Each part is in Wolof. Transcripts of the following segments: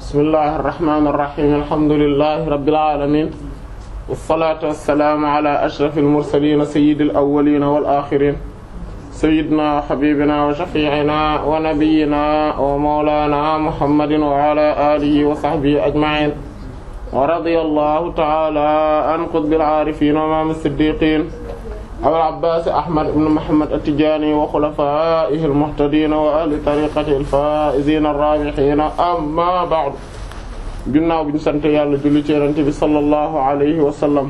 bismillahir rahmanir rahim alhamdulillahi rabbil alamin wassalatu wassalamu ala ashrafil mursalin sayyidil awwalin wal akhirin sayyidina wa habibina wa shafi'ina wa nabiyyina wa mawlana muhammadin wa ala alihi wa sahbihi ajma'in wa radiyallahu ta'ala an qutbil arifin wa imam as-siddiqin Abul Abbaas Ahmad ibn Muhammad at-Tijaani wa xulafaa'ihi al-muhtadiina wa ahli tariiqatihi al-faa'iziina ar-raabihiina amma ba'du ginnaaw bi ñu sant yàlla julli ci Yonent bi sallallahu alayhi wa sallam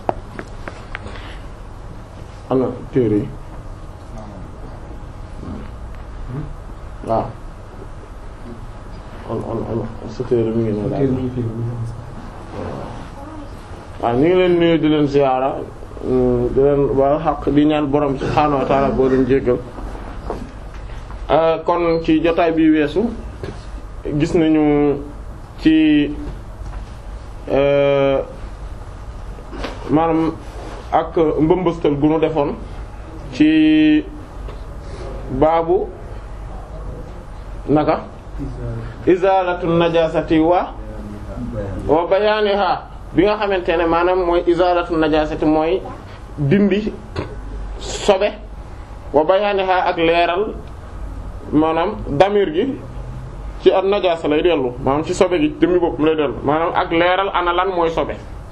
ana téere yi waaw on on on sa téere mi ngi ne daal waaw ñu ngi leen nuyu di leen ziyaara di leen ba xaq di ñaan borom subhaanahu wa ta'ala boo leen jéggal kon ci jotaay bi weesu gis nañu ci maanaam ak mbëmbëstal gu nu defoon ci baabu naka izalatu najasati wa wa bayaniha bi nga xamante ne maanaam mooy izalatu najasati mooy dindi sobe wa bayaaniha ak leeral maanaam damir gi ci ak najasa lay dellu maanaam ci sobe gi demi bopp mu lay dellu maanaam ak leeral ana lan mooy sobe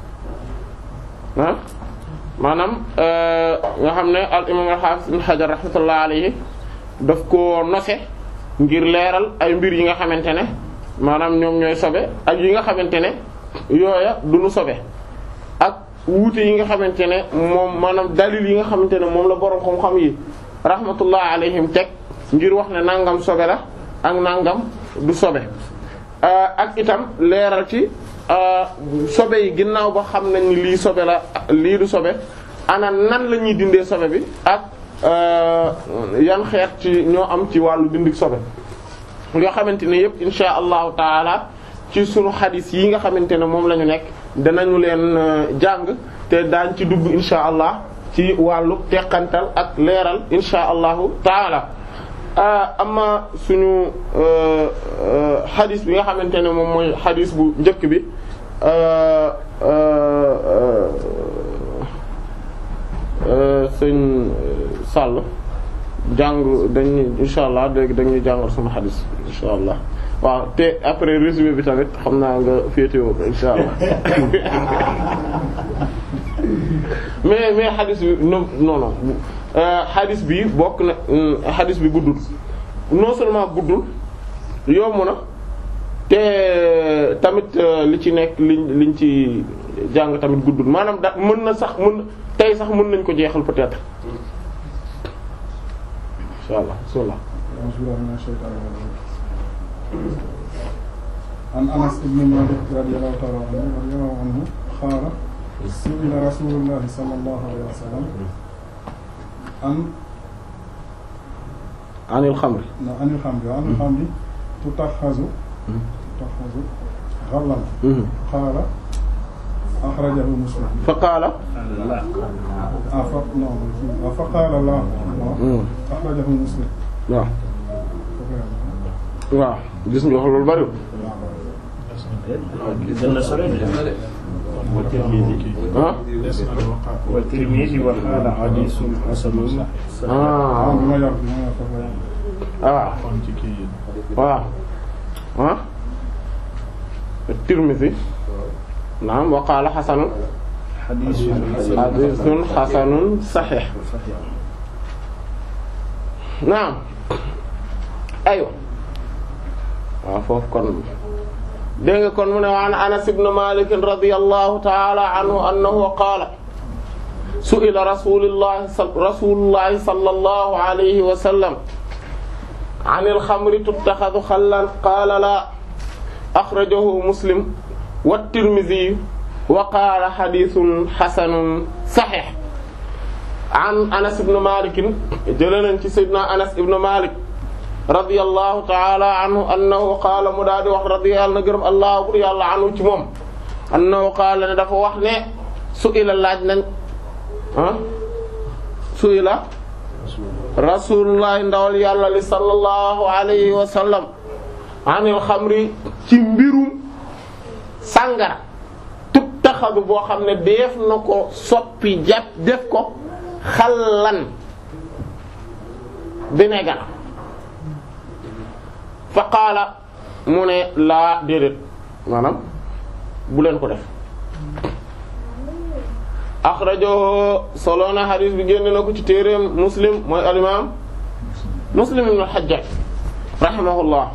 ah maanaam nga xam ne al imam al-hafiz ibn hajar rahmatullah alayhi daf ko nose ngir leeral ay mbir yi nga xamante ne maanaam ñoom ñooy sobe ak yi nga xamante ne yooya du nu sobe ak wuute yi nga xamante ne moom maanaam dalil yi nga xamante ne moom la boroom xam-xam yi rahmatullah alayhim teg ngir wax ne nangam sobe la ak nangam du sobe ak itam leeral ci sobe yi ginnaaw ba xam nañ ni lii sobe la lii du sobe ana nan la ñuy dindee sobe bi ak yan xeet ci ñoo am ci wàllu dindik sobe yoo xamante ne yépp insha allahu taala ci sunu xadis yi nga xamante ne moom la ñu nekk danañu leen jàng te daañ ci dugg insha allah ci wàllu teqantal ak leeral insha allahu taala amma suñu xadis bi nga xamante ne moom mooy xadis bu njëkk bi sëñ Sall jàng dañ insha allah léegi dañuy jàngal sama xadis insha allah waaw te après résumé bi tamit xam naa nga féetewoo ko insha allah mais mais xadis bi non non non xadis bi bokk na xadis bi guddul non seulement guddul yomb na te tamit li ci nekk liñ liñ ci jàng tamit guddul maanaam da mën na sax mën tey sax mën nañ ko jeexal peut-être insha allah bismillah an Anas ibn Malik radiyallahu ta'ala anhu radiyallahu anhu qaala su'ila rasulullahi sallallahu alayhi wa sallam an anil xamri na anil xamri anil xamri tutaxazu tutaxazu ghallan qaala axrajahu muslim fa qaala ah fa non fa qaala la axrajahu muslim waaw waaw gis nga wax loolu bariwul ah والترمذي وقال حديث حسن ah bi ma yor bi ma yor foofu la ah waaw ah Tirmidhi naam wa qaala xasanun حديث xadiisun xasanun saxiix naam aywa waaw foofu kon dégg nga kon mu ne waan Anas ibn Malik radiyallahu ta'ala anhu annahu qaala su'ila rasulullah rasulullah sallallahu alayhi wa sallam anil xamri tuttaxadu xallan qaala laa axrajahu muslim wa tirmidhi wa qaala xadiisun xasanun saxiix an Anas ibn Malik jëlee nañ ci Seydina Anas ibn Malik radiyallahu ta'ala anhu annahu qaala mu daal di wax radiyallahu na gërëm allah bur yàlla anhu ci moom annahu qaala ne dafa wax ne su'ila laaj nañ ah su'ila rasulullah ndawal yàlla li sallallahu alayhi wa sallam anil xamri ci mbirum sàngara tut taxadu boo xam ne def na ko soppi jàpp def ko xallan vinaigre fa qaala mu ne laa déedéet maanaam bu leen ko def axrajahu soloona xadiis bi génn na ko ci téereem muslim mooy alimaam muslim ibn al-Hajjaj rahimahullah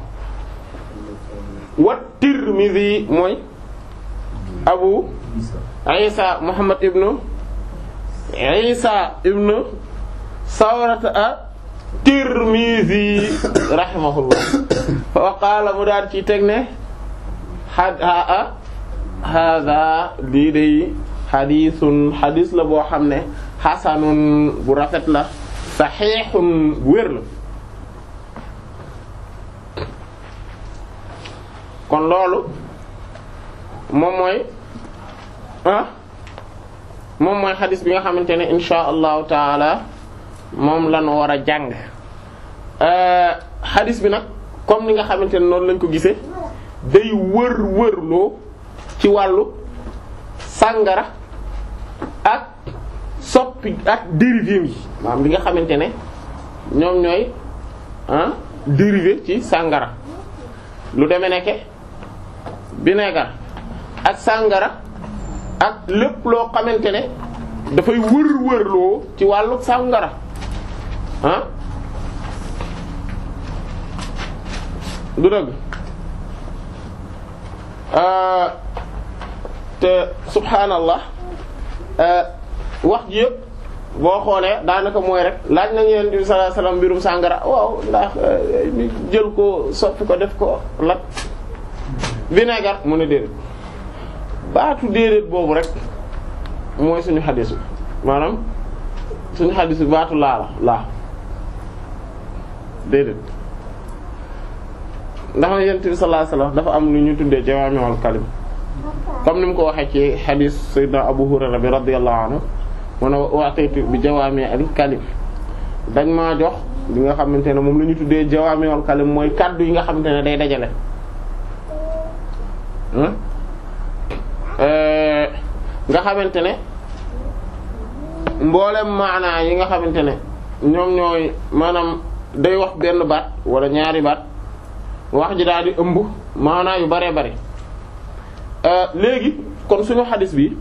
wa tirmidhi mooy abu isa muhammad ibnu isa ibnu sawrata a tirmidhi rahimahullah wa qaala mu daal ci teg ne a hada lii day xadiisun xadiis la boo xam ne xasanun bu rafet la saxiixun bu wér la kon loolu moom mooy ah moom mooy xadis bi nga xamante ne insha allahu taala moom lan war a jàng xadis bi nag comme ni nga xamante ne noonu lañ ko gisee day wër wërloo ci wàllu sàngara ak soppi ak dérivé yi maanaam li nga xamante ne ñoom ñooy ah dérivé ci sàngara lu demee nekke vinaigre ak sàngara ak lépp loo xamante ne dafay wër-wërloo ci wàllu sàngara ah du dëgg te subhaanallah wax ji yëpp boo xoolee daanaka mooy rek laaj nañu Yonent bi sallallahu alayhi wasallam mbirum sàngara waaw ndax ñu jël ko soppi ko def ko lat vinaigre mu ne déedéet baatu déedéet boobu rek mooy suñu xadiis bi maanaam suñu xadiis bi baatu laa la laa déedéet ndax Yonent bi sallallahu alayhi wasallam dafa am lu ñu tuddee jawaami'ul kalim comme ni mu ko waxee ci xadiis Sayyidina Abu Hurayra bi radiyallahu anhu mu ne wa'taytu bi jawaami'il kalim dañ maa jox li nga xamante ne moom la ñu tuddee jawaami'ul kalim mooy kaddu yi nga xamante ne day dajale nga xamante ne mboolem maanaa yi nga xamante ne ñoom ñooy maanaam day wax benn baat wala ñaari baat wax ji daal di ëmb maanaa yu baree bari léegi kon suñu xadis bi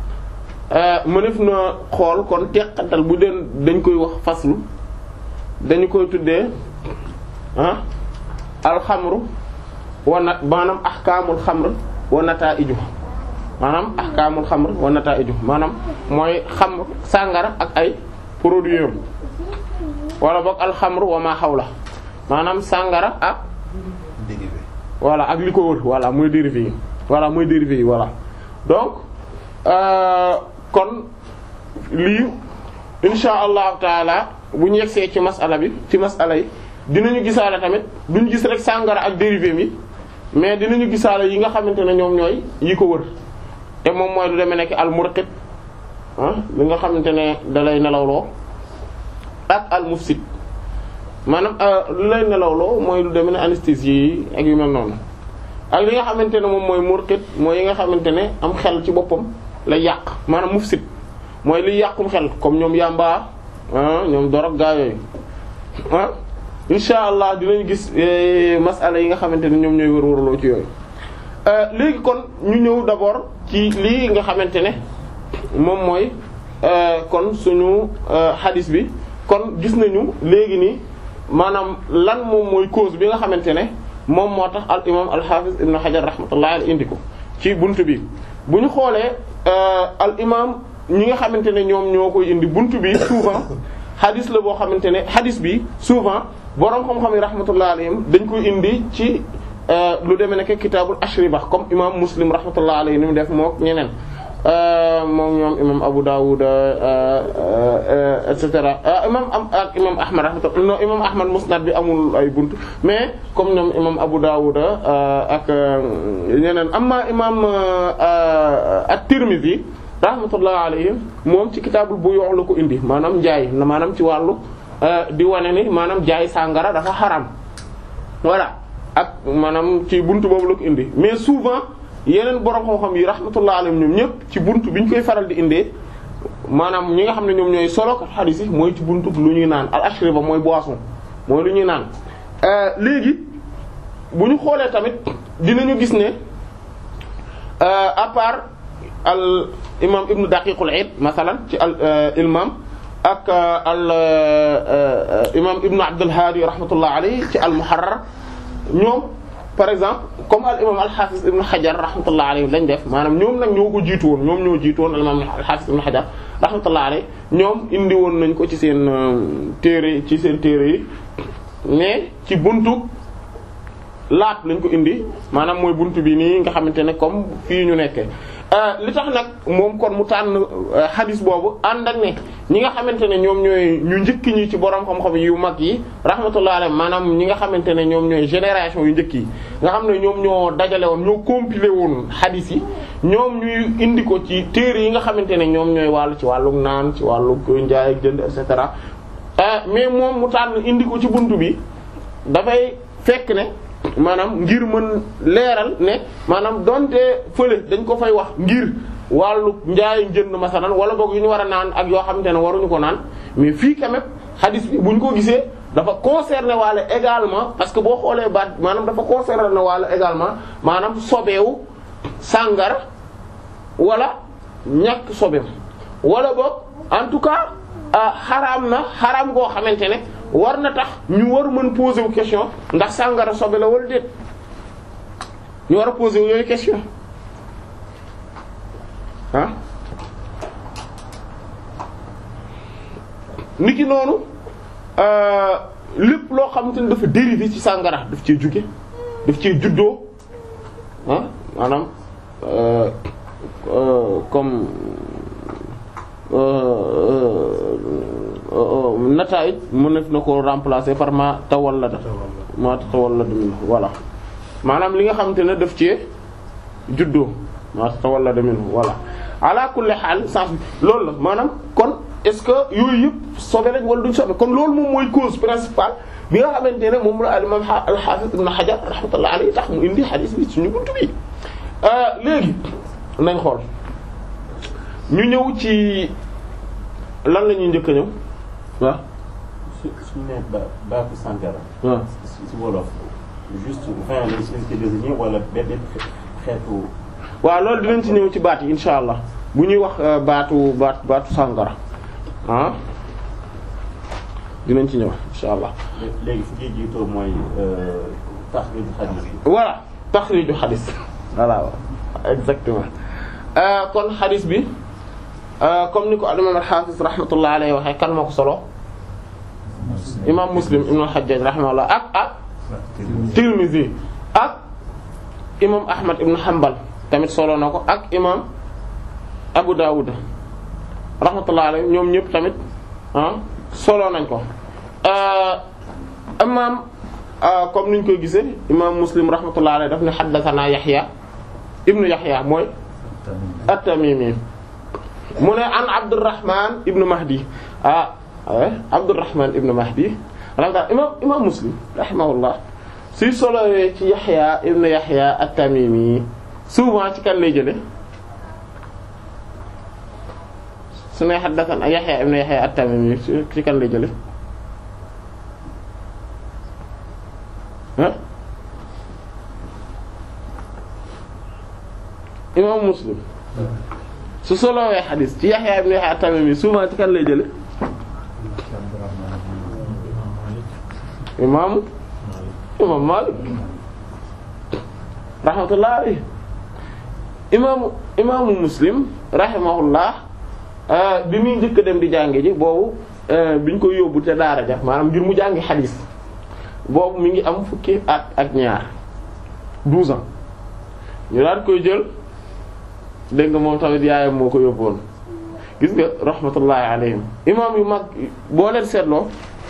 mënef na xool kon teqantal bu den dañ koy wax faslu dañu koy tuddee ah alxamru wa na maanaam ahkaamul xamr wa nataa'ijuh maanaam ahkaamul xamr wa nataa'ijuh maanaam mooy xamr sàngara ak ay produits wala boog alxamr wa ma xawla maanaam sàngara ak dérivé voilà ak li ko wër voilà mooy dérivé yi voilà mooy dérivé yi voilà donc euh, kon lii insha allahu taala bu ñu yegsee ci masala bi ci masala yi dinañu gisaale tamit duñu gis rek sàngara ak dérivé mi mais dinañu gisaale yi nga xamante ne ñoom ñooy yi ko wër te moom mooy lu demee nekk al murqit ah li nga xamante ne dalay nelawloo ak al mufsid maanaam lu lay nelawloo mooy lu demee ne anesthésie yi ak yu mel noonu ak li nga xamante ne moom mooy murqit mooy yi nga xamante ne am xel ci boppam lay yàq maanaam mufsid mooy liy yàqum xel comme ñoom yàmbaa ñoom dorog gaa yooyu ah insha allah dinañ gis masala yi nga xamante ne ñoom ñooy wër-wërloo ci yooyu léegi kon ñu ñëw d'abord ci lii nga xamante ne moom mooy kon suñu hadis bi kon gis nañu léegi nii maanaam lan moom mooy cause bi nga xamante ne moom moo tax al imam al hafiz ibn hajar rahmatullahi alayhi indi ko ci buntu bi bu ñu xoolee al imam ñi nga xamante ne ñoom ñoo koy indi buntu bi souvent hadis la boo xamante ne hadis bi souvent boroom xam-xam yi rahmatullahi alayhim dañ koy indi ci lu demee nekk kitaabul ashriba comme imam muslim rahmatullahi alayhi ni mu def mook ñeneen moom ñoom imam Abu Dawud et cetera imam am ak imam Ahmad rahmatullah non imam Ahmad musnad bi amul ay bunt mais comme ñoom imam Abu Dawud ak ñeneen amma imam at-Tirmidhi rahmatullah alayhi moom ci kitaabul buyu' la ko indi maanaam njaay maanaam ci wàllu di wane ni maanaam jaay sàngara dafa xaram voilà ak maanaam ci buntu boobu la ko indi mais souvent yeneen borom xam-xam yi rahmatullah alayhim ñoom ñëpp ci buntu bi ñu koy faral di indee maanaam ñi nga xam ne ñoom ñooy solo ko xadiis yi mooy ci buntu lu ñuy naan al ashriba mooy boisson mooy lu ñuy naan léegi bu ñu xoolee tamit dinañu gis ne à part al imam ibnu daqiqul id masalan ci al ilmam ak al imam ibnu abdul hadi rahmatullah alayhi ci al muharrar ñoom par exemple comme al imam al hafiz ibnu hajar rahmatullah alayhi lañ def maanaam ñoom nag ñoo ko jiitu woon ñoom ñoo jiitu woon al imam al hafiz ibnu hajar rahmatullah alayhi ñoom indi woon nañ ko ci seen téere ci seen téere yi mais ci buntu laat lañ ko indi maanaam mooy buntu bi nii nga xamante ne comme fii ñu nekkee li tax nag moom kon mu tànn hadis boobu ànd ak ne ñi nga xamante ne ñoom ñooy ñu njëkk ñi ci borom xam-xam yu mag yi rahmatullah alayhi maanaam ñi nga xamante ne ñoom ñooy génération yu njëkk yi nga xam ne ñoom ñoo dajale woon ñoo compilé woon hadis yi ñoom ñuy indi ko ci téere yi nga xamante ne ñoom ñooy wàllu ci wàllu naan ci wàllu njaay ak jënd et cetera mais moom mu tànn indi ko ci buntu bi dafay fekk ne. maanaam ngir mën leeral ne maanaam donte fële dañ ko fay wax ngir wàllu njaay njënd masalan wala boog yu ñu war a naan ak yoo xamante ne waruñu ko naan mais fii quand même hadith bi bu ñu ko gisee dafa concerner waale également parce que boo xoolee baat maanaam dafa concerner waale également maanaam sobeewu sàngara wala ñàkk sobeem wala boog en tout cas xaraam na xaraam goo xamante ne war na tax ñu war mën poser wu question ndax sàngara sobe la wala déet ñu war a poser wu yooyu question ah niki noonu lépp loo xamante ne dafa dérivé ci sàngara daf cee jóge daf cee juddoo ah maanaam comme nataay mën na ko remplacer par ma tawallada ma tawallada min voilà maanaam li nga xamante ne daf ci juddoo ma tawallada min voilà ala kulli xaal sens bi loolu la maanaam kon est-ce que yooyu yëpp sobe lañ wala duñ sobe kon loolu moom mooy cause principale bi nga xamante ne moom la al-imam al-hafiz ibn hajar rahmatullah alayhi tax mu indi hadith bi suñu buntu bi léegi nañ xool ñu ñëw ci lan la ñuy njëkk a ñëw waaw. su su ñu nee ba baatu sàngara. waaw si wolof juste vin lañ si ci désigné wala benn xeetu. waaw loolu dinañ ci ñëw ci baat yi insha allah bu ñuy wax baatu baat baatu sàngara ah dinañ ci ñëw insha allah. léegi fu ñuy jiitoo mooy taxriiju xadiis bi. voilà taxriiju xadis voilà exactement kon xadis bi. comme ni ko al-imam al-hafiz rahmatullah alayhi waxee kan moo ko solo imam muslim ibn al-hajjaj rahimahullah ak ak tirmidhi ak imam ahmad ibn hanbal tamit solo na ko ak imam abu dawud rahmatullah alayhi ñoom ñëpp tamit ah solo nañ ko imam comme niñ koy gisee imam muslim rahmatullah alayhi daf ne haddathana yahya ibnu yahya mooy at-tamimi mu ne an Abdurrahman ibn Mahdi ah Abdurrahman ibn Mahdi rahimahullah imam imam Muslim rahimahullah suy solowee ci Yahya ibn Yahya at-Tamimi souvent ci kan lay jële su ne haddathan Yahya ibn Yahya at-Tamimi ci kan lay jële ah imam Muslim su solowee xadis ci Yahya ibn Yahya at-Tamimi souvent ci kan lay jële imaamu imam Malik rahmatullah alayhi imaamu imaamu Muslim rahimahullah bi muy njëkk dem di jànge ji boobu biñ ko yóbbu te daara ja maanaam ngir mu jàngi xadis boobu mi ngi am fukki at ak ñaar douze ans ñu daan koy jël dégg nga moom tamit yaayam moo ko yóbbuwoon gis nga rahmatullahi alayhim imaam yu mag boo leen seetloo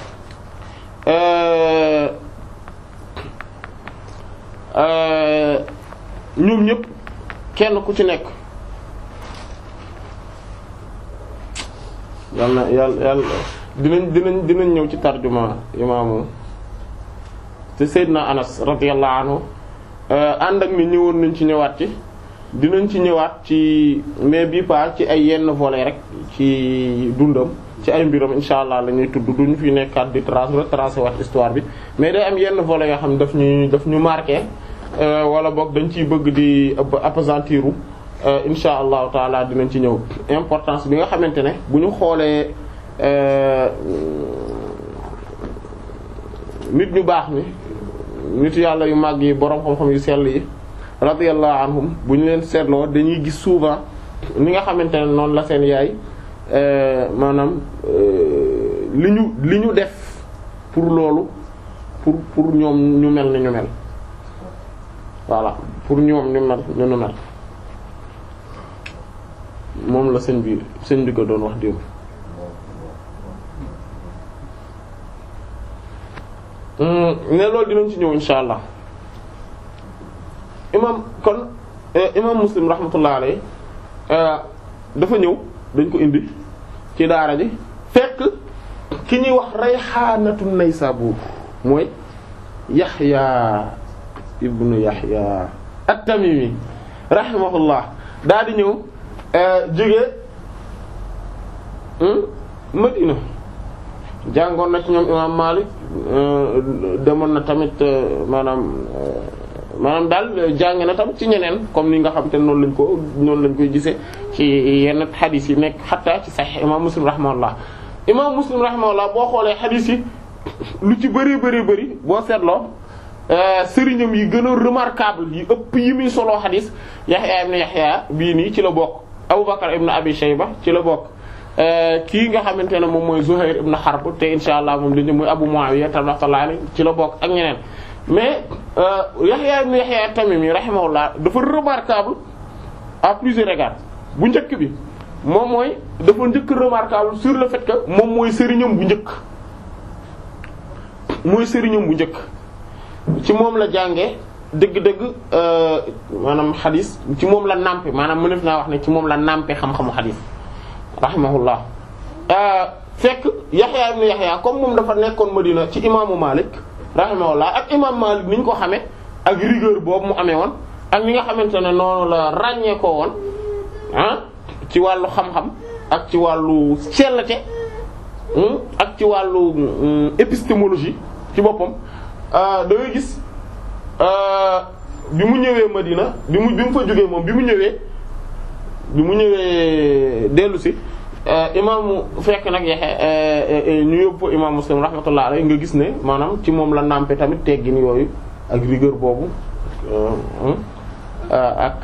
ñoom ñëpp kenn ku ci nekk yal na yàlla yàlla dinañ dinañ dinañ ñëw ci tarjuma imaamu te Seydina Anas radiyallahu anhu ànd ak ni ñëwoon nañ ci ñëwaat ci dinañ ci ñëwaat ci mais bii pas ci ay yenn volets rek ci dundam ci ay mbiram insha allah la ñuy tudd duñu fi nekkaat di trace retracer waat histoire bi mais day am yenn volets yoo xam ne daf ñu daf ñu marqué wala boog dañ ciy bëgg di appesantiru insha allahu taala dinañ ci ñëw importance bi nga xamante ne bu ñu xoolee nit ñu baax ni nit yàlla yu màgg yi boroom xam-xam yu sell yi radiyallahu anhum bu ñu leen seetloo dañuy gis souvent ni nga xamante ne noonu la seen yaay maanaam li ñu li ñu def pour loolu pour pour ñoom ñu mel ni ñu mel voilà pour ñoom ñu mel ni ñu mel moom la sëñ bi sëñ bi ko doon wax démb ne loolu dinañ ci ñëw insha allah imam kon imam muslim rahmatullah alayhi dafa ñëw dañ ko indi ci daara ji fekk ki ñuy wax rayxaanatu naysabur mooy yaxya ibnu yaxya at-tamimi rahimahullah daa di ñëw jóge madina jàngoon na ci ñoom imam Malik demoon na tamit maanaam maanaam daal jàng na tamit ci ñeneen comme ni nga xam te noonu lañ ko noonu lañ koy gisee ci yenn xadis yi nekk xataa ci Sahih imam Muslim rahimahullah imam Muslim rahimahullah boo xoolee xadis yi lu ci bari bari bari boo seetloo sëriñam yi gën a remarquable yi ëpp yi muy solo xadis Yahya ibn Yahya bii nii ci la bokk Abu Bakr ibn Abi Shayba ci la bokk kii nga xamante ne moom mooy Zuhair ibn Harb te insha allah moom dañu mooy Abu Muawiya rahmatullahi alayhi ci la bokk ak ñeneen mais Yahya ibn Yahya at-Tamimi rahimahullah dafa remarquable à plusieurs égards bu njëkk bi moom mooy dafa njëkk remarquable sur le fait que moom mooy sëriñam bu njëkk mooy sëriñam bu njëkk ci moom la jànge dëgg-dëgg maanaam xadis ci moom la nàmpe maanaam mënef naa wax ne ci moom la nàmpe xam-xamu xadis rahimahullah fekk Yaxya ibn Yaxya comme moom dafa nekkoon Madina ci imaamu Malik rahimahullah ak imam Malik ni ñu ko xamee ak rigueur boobu mu amee woon ak ni nga xamante ne noonu la ràññee ko woon ah ci wàllu xam-xam ak ci wàllu sellate ak ci wàllu épistémologie ci boppam da ngay gis bi mu ñëwee Madina bi mu bi mu fa jógee moom bi mu ñëwee bi mu ñëwee dellu si imaamu fekk nag yexe ñu yóbbu imaam Muslim rahmatullah alayhi nga gis ne maanaam ci moom la nàmpe tamit teggin yooyu ak rigueur boobu ak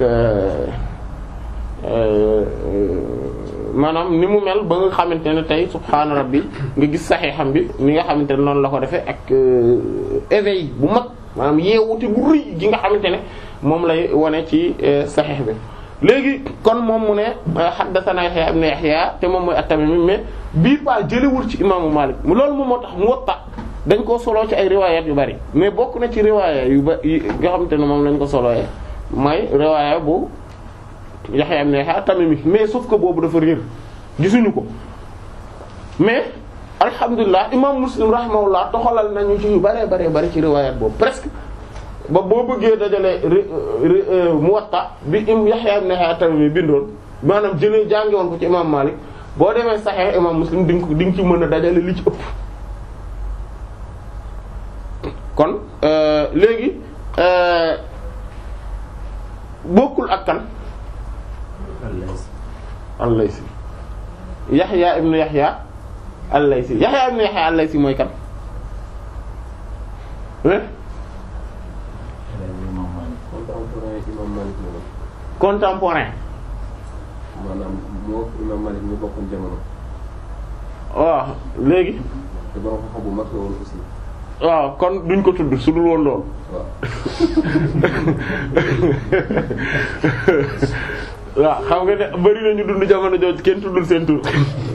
maanaam ni mu mel ba nga xamante ne tey subhaana rabbi nga gis saxiixam bi ni nga xamante ne noonu la ko defee ak éveil bu mag maanaam yeewute bu rëy gi nga xamante ne moom lay wane ci saxiix bi léegi kon moom mu ne haddathana Yahya ibn Yahya te moom mooy at-Tamimi mais bii pas jëlewul ci imaamu Malik loolu moom moo tax Muwatta dañ koo soloo ci ay riwayat yu bari mais bokk na ci riwaaya yu ba yi nga xamante ne moom lañ ko solooyee mooy riwaaya bu Yahya ibn Yahya at-Tamimi mais sauf que boobu dafa réer gisuñu ko mais alhamdulilah imam Muslim rahimahullah toxalal nañu ci yu bëree bëree bëri ci riwayat boobu presque ba boo bëggee dajale Muwatta bi im Yahya ibn Yahya at-Tamimi bindoon maanaam jëlee jànge woon ko ci imam Malik boo demee Sahih imam Muslim di nga ko di nga ci mën a dajale li ci ëpp kon léegi bokkul ak kan al-Laysi Yahya ibn Yahya al-Laysi Yahya ibn Yahya al-Laysi mooy kan contemporain imam Malik la contemporain maanaam moo imam Malik ñu bokkoon jamono waaw léegi te borom xam-xam bu mag la woon aussi waaw kon duñ ko tudd su dul woon loolu waaw waaw xam nga ne bari na ñu dund jamono jooju kenn tuddul seen tur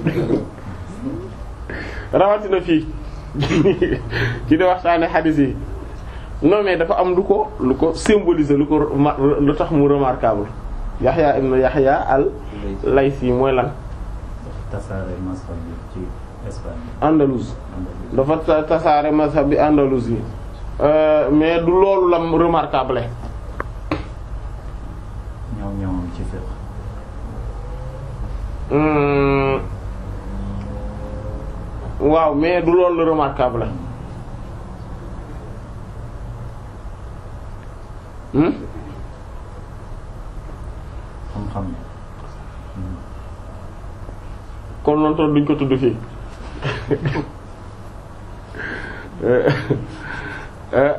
rawatina fii ci di waxtaane xadiis yi non mais dafa am lu ko lu ko symboliser lu ko ma- lu tax mu remarquable Yahya ibn Yahya al Laysi mooy lan tasaare masxab bi ci Espagne Andalouse Andalousie. dafa ta- tasaare mazhab bi Andalousie euh, mais du loolu lam remarquable ñoom ñoom ci fiqh Hmm. waaw mais du loolu la remarquable hmm xam-xam ne kon noonu toon duñ ko tudd fii Eh,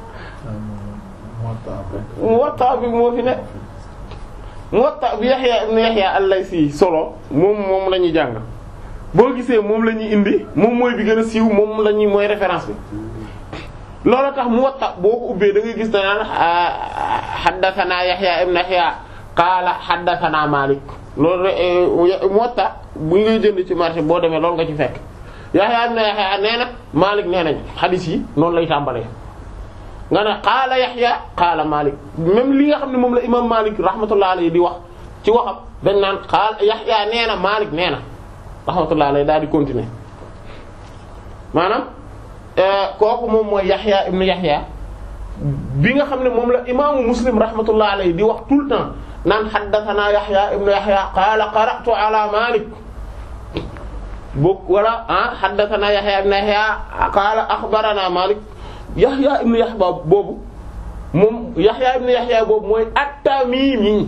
Muwatta bi moo fi ne Muwatta bi Yahya ibn Yahya al-Laysi solo moom moom la ñuy jàng boo gisee moom la ñuy indi moom mooy bi gën a siiw moom la ñuy mooy référence bi loolu tax Muwatta boo ko ubbee da ngay gis danaan haddathana Yahya ibn Yahya qaala haddathana Malik loolu rek Muwatta bu ngay jënd ci marché boo demee loolu nga ci fekk Yahya ibn Yahya nee na Malik nee nañ xadiis yi noonu lay tàmbalee nga ne qaala Yahya qaala Malik même li nga xam ne moom la imam Malik rahmatullah alayhi di wax ci waxam dañ naan qaala Yahya nee na Malik nee na rahmatullah alayhi daal di continuer maanaam kooku moom mooy Yahya ibn Yahya bi nga xam ne moom la imaamu Muslim rahmatullah alayhi di wax tout le temps naan haddathana Yahya ibn Yahya qaala qara'tu ala Malik boog wala ah haddathana Yahya ibn Yahya qaala akhbarana Malik Yahya ibn Yahya boobu moom Yahya ibn Yahya boobu mooy at-Tamimi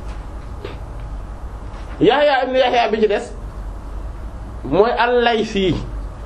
Yahya ibn Yahya bi ci des mooy al-Laysi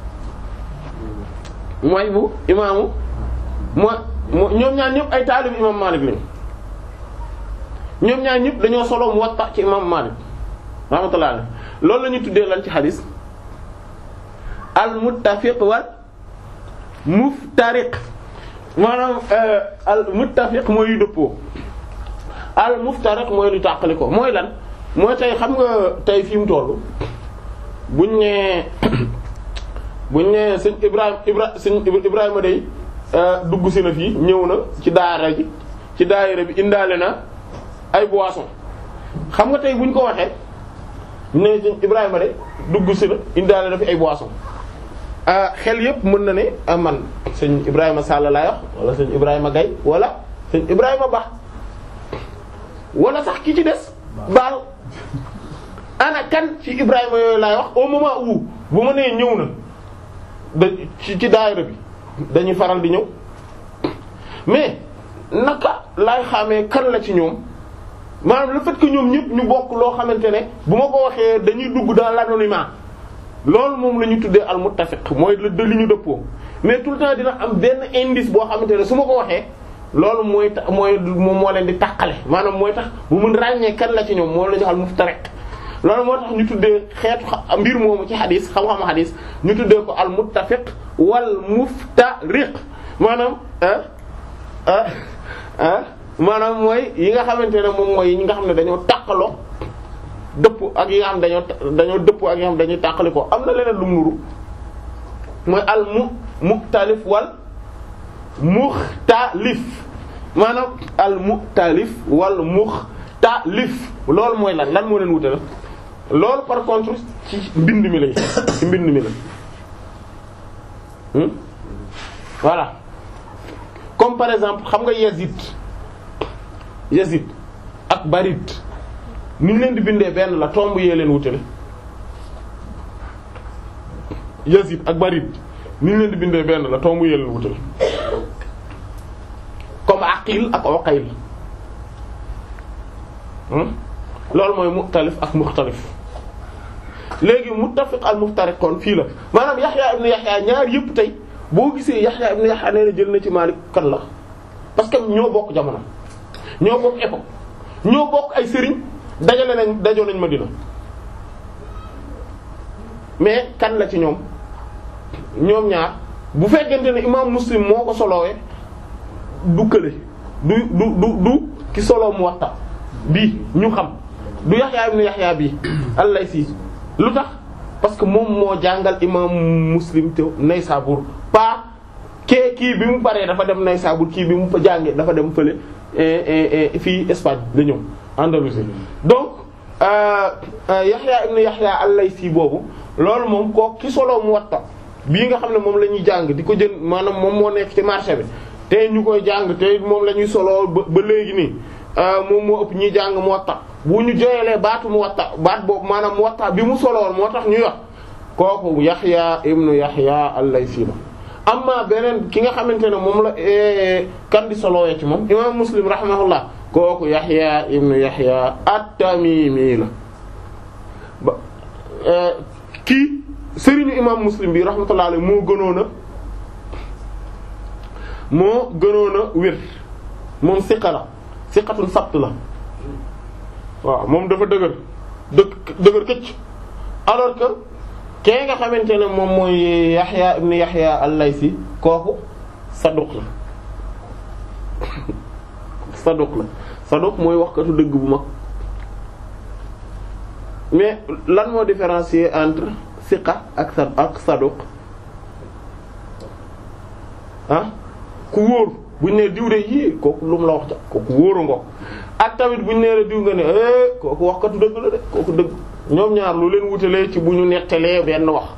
mooy bu imaamu moo moo ñoom ñaar ñëpp ay taalib imam Malik lañ ñoom ñaar ñëpp dañoo solo Muwatta ci imam Malik rahmatullah alayhi loolu la ñuy tuddee lan ci xadis al-muttafiq wal muftariq maanaam al muttafiq mooy yu dëppoo al muftariq mooy lu tàqali ko mooy lan mooy tey xam nga tey fi mu toll buñ nee buñ nee sëñ Ibrahima Ibra sëñ Ibrahima day dugg si na fii ñëw na ci daara ji ci daayira bi indaale na ay boisson xam nga tey buñ ko waxee ne sëñ Ibrahima day dugg si na indaale na fi ay boisson xel yépp mën na ne ah man sëñ Ibrahima Sall laay wax wala sëñ Ibrahima Gaye wala sëñ Ibrahima Ba wala sax ki ci des baal ana kan ci Ibrahima yooyu laay wax au moment où bu ma nee ñëw na da ci ci daayira bi dañuy faral di ñëw mais naka laay xamee kan la ci ñoom maanaam le fait que ñoom ñëpp ñu bokk loo xamante ne bu ma ko waxee dañuy dugg dans l'anonymat loolu moom la ñu tuddee al muttafiq mooy de li ñu dëppoo mais tout le temps dina am benn indice boo xamante ne su ma ko waxee loolu mooy ta mooy moom moo leen di tàqale maanaam mooy tax bu mun ràññee kan la ci ñoom moom la ñu al muftariq loolu moo tax ñu tuddee xeetu mbir moomu ci xadis xam-xam xadis ñu tuddee ko al muttafiq wal muftariq maanaam ah ah ah maanaam mooy yi nga xamante ne moom mooy yi nga xam ne dañoo tàqaloo dëpp ak yi nga xam dañoo dañoo dëpp ak yi nga xam dañuy tàqali ko am na leneen lu mu nuru mooy al mu muxtalif wal muxtalif maanaam al muxtalif wal muxtalif loolu mooy lan lan moo leen wute la loolu par contre ci mbind mi lay ci mbind mi la hmm voilà comme par exemple xam nga Yazid Yazid ak Barit ni ñu leen di bindee benn la tomb yee leen wutale Yazid ak Barid ni ñu leen di bindee benn la tomb yee leen wutale comme Aqil ak Uqayl loolu mooy muxtalif ak muxtalif léegi muttafiq al muftariq kon fii la maanaam Yahya ibn Yahya ñaar yëpp tey boo gisee Yahya ibn Yahya nee na jël na ci Maalik kan la parce que ñoo bokk jamono ñoo bokk époque ñoo bokk ay sëriñ dajale nañ dajoo nañ Madina mais kan la ci ñoom ñoom ñaar bu fekkente ne imaam Muslim moo ko solowee du kële du du du du ki solo Muwatta bii ñu xam du Yahya ibn Yahya bii al-Laysi lu tax parce que moom moo jàngal imaam Muslim te Naysabur pas kee kii bi mu paree dafa dem Naysabur kii bi mu jàngee dafa dem fële fii Espagne la ñëw Andalousie donc Yahya ibn Yahya al-Laysi boobu loolu moom koo ki solo Muwatta bii nga xam ne moom la ñuy jàng di ko jën maanaam moom moo nekk ci marché bi te ñu koy jàng te moom la ñuy soloo ba ba léegi nii moom moo ëpp ñuy jàng Muwatta bu ñu joyelee baatu Muwatta baat boobu maanaam Muwatta bi mu soloon moo tax ñuy wax kooku Yahya ibnu Yahya al-Laysi la amma beneen ki nga xamante ne moom la kan di solowee ci moom imam Muslim rahimahullah kooku Yahya ibnu Yahya at-Tamimi la ba kii sëriñu imam Muslim bi rahmatullah alayhi moo gënoon a moo gënoon a wér moom siqa la siqatun sabt la waaw moom dafa dëgër dëgg dëgër këcc alors que kee nga xamante ne moom mooy Yahya ibn Yahya al-Laysi kooku saduq la saduq la saduq mooy waxkatu dëgg bu mag mais lan moo différencier entre siqa ak sa ak saduq ah ku wóor buñ ne diw de yii kooku lu mu la wax ca kooku wóoru ngo ak tamit buñ nee la diw nga ne eh kooku waxkatu dëgg la de kooku dëgg ñoom ñaar lu leen wutalee ci bu ñu nettalee benn wax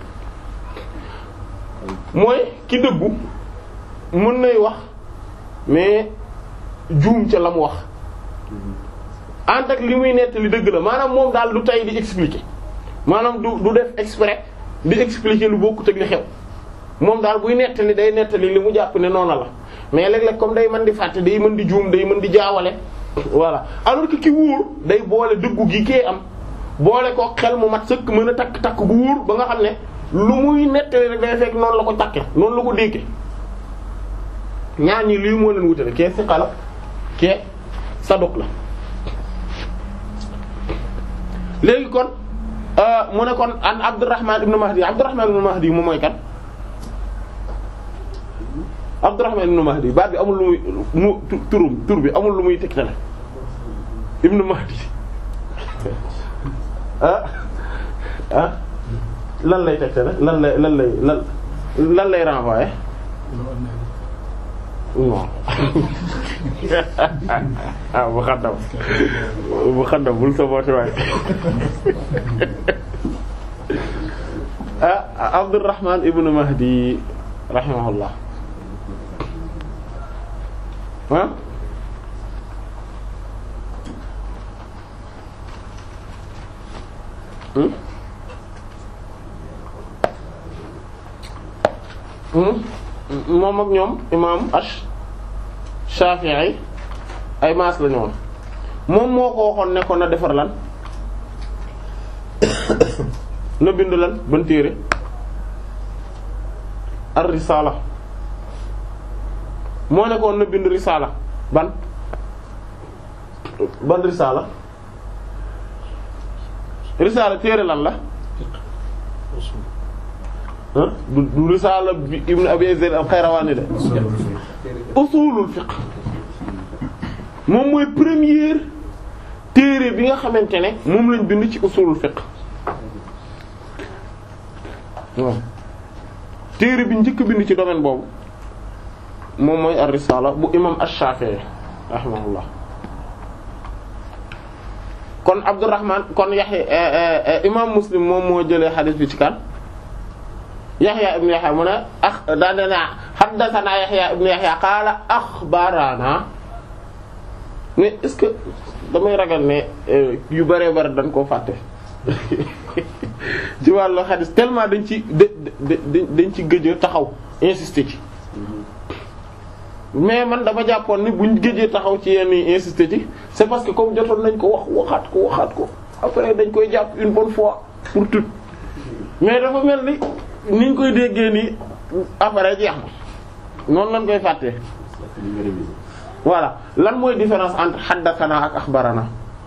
mooy ki dëggu mën nay wax mais juum ca la mu wax ànd ak li muy nettali dëgg la maanaam moom daal du tay di expliquer maanaam du du def exprès di expliquer lu bokkut ak li xew moom daal buy nettali day nettali li mu jàpp ne noona la mais léeg-léeg comme day mën di fàtte day mën di juum day mën di jaawale voilà alors que ki wóor day boole dëggu gi kee am boole ko xel mu mat sëkk mën a takk takk bu wóor ba nga xam ne lu muy nettali rek day fekk noonu la ko takke noonu la ko dégge ñaar ñi lii moo leen wutale kee siqa la kee saduq la léegi kon mu ne kon an Abdurrahman ibn Mahdi Abdurrahman ibn Mahdi moom mooy kan Abdurrahman ibn Mahdi baat bi amul lu muy mu turum tur bi amul lu muy tegtale ibn Mahdi ah ah lan lay tegtale lan lay lan lay lan lan lay renvoyer non ah bu xaddam bu xaddam bul sa booti waay ah Abdurrahman ibn Mahdi rahimahullah ah moom ak ñoom imam ash Shafi'i ay maas la ñoon moom moo ko waxoon ne ko na defar lan na bind lan ban téere ar risala moo ne ko na bind risala ban ban risala risala téere lan la du du risaala bi ibn abi zayd al-Qayrawani de usulul fiqh moom mooy première téere bi nga xamante ne moom lañ bind ci usulul fiqh waaw téere bi njëkk bind ci domaine boobu moom mooy ar-risaala bu imam ash-Shafi'i rahimahullah kon Abdurrahman kon Yahya imam Muslim moom moo jëlee xadiis bi ci kan Yahya ibn Yahya mu ne ax daa dana haddathana Yahya ibn Yahya qaala axbarana mais est-ce que damay ragal ne yu bëree bëri dañ koo fàtte ci wàllu xadis tellement dañ ci dañ ci gëj a taxaw insister ci mais man dama jàppoon ni buñ gëjee taxaw ci yenn yi insister ci c'est parce que comme jotoon nañ ko wax waxaat ko waxaat ko après dañ koy jàpp une bonne fois pour tout mais dafa mel ni niñ koy déggee nii après jeex na noonu lañ koy fàttee voilà lan mooy différence entre haddathana ak akhbarana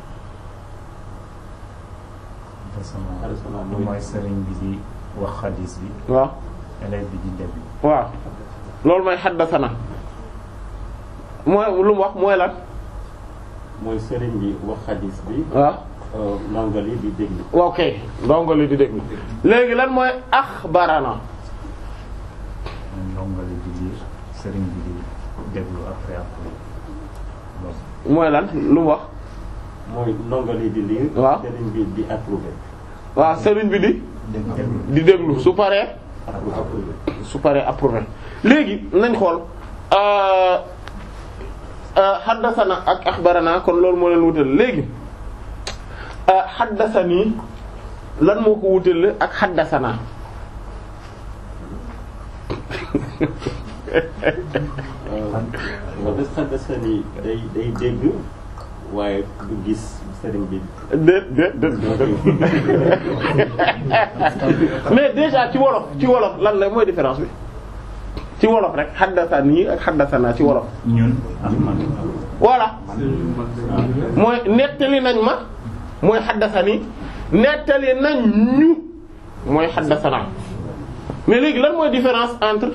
mooy sëriñ bi di wax xadis bi waaw élève bi di déglu waaw loolu mooy haddathana mooy lu mu wax mooy lan mooy sëriñ bi wax xadis bi. waaw ndongo li di déglu. ok ndongo li di déglu léegi lan mooy akhbarana ndongo li di liir sëriñ bi di déglu après après loolu mooy lan lu mu wax mooy ndongo li di lire. waaw sëriñ bi di approuvé. waaw sëriñ bi di déglu di déglu su paree approuvé. su paree approuvé léegi nañ xool xaddasana ak axbarana kon loolu moo leen wutal léegi xaddasani lan moo ko wutale ak xaddasana nga des xaddasani day day dégg waaye du gis sëriñ bi. déet déet déet mais déjà ci wolof ci wolof lan la mooy différence bi ci wolof rek xaddasani ak xaddasana ci wolof ñun ak man voilà mooy nettali nañ ma mooy xaddasani nettali nañ ñu mooy xaddasana mais léegi lan mooy différence entre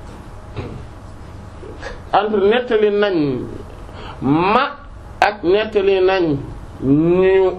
entre nettali nañ ma ak nettali nañ ñu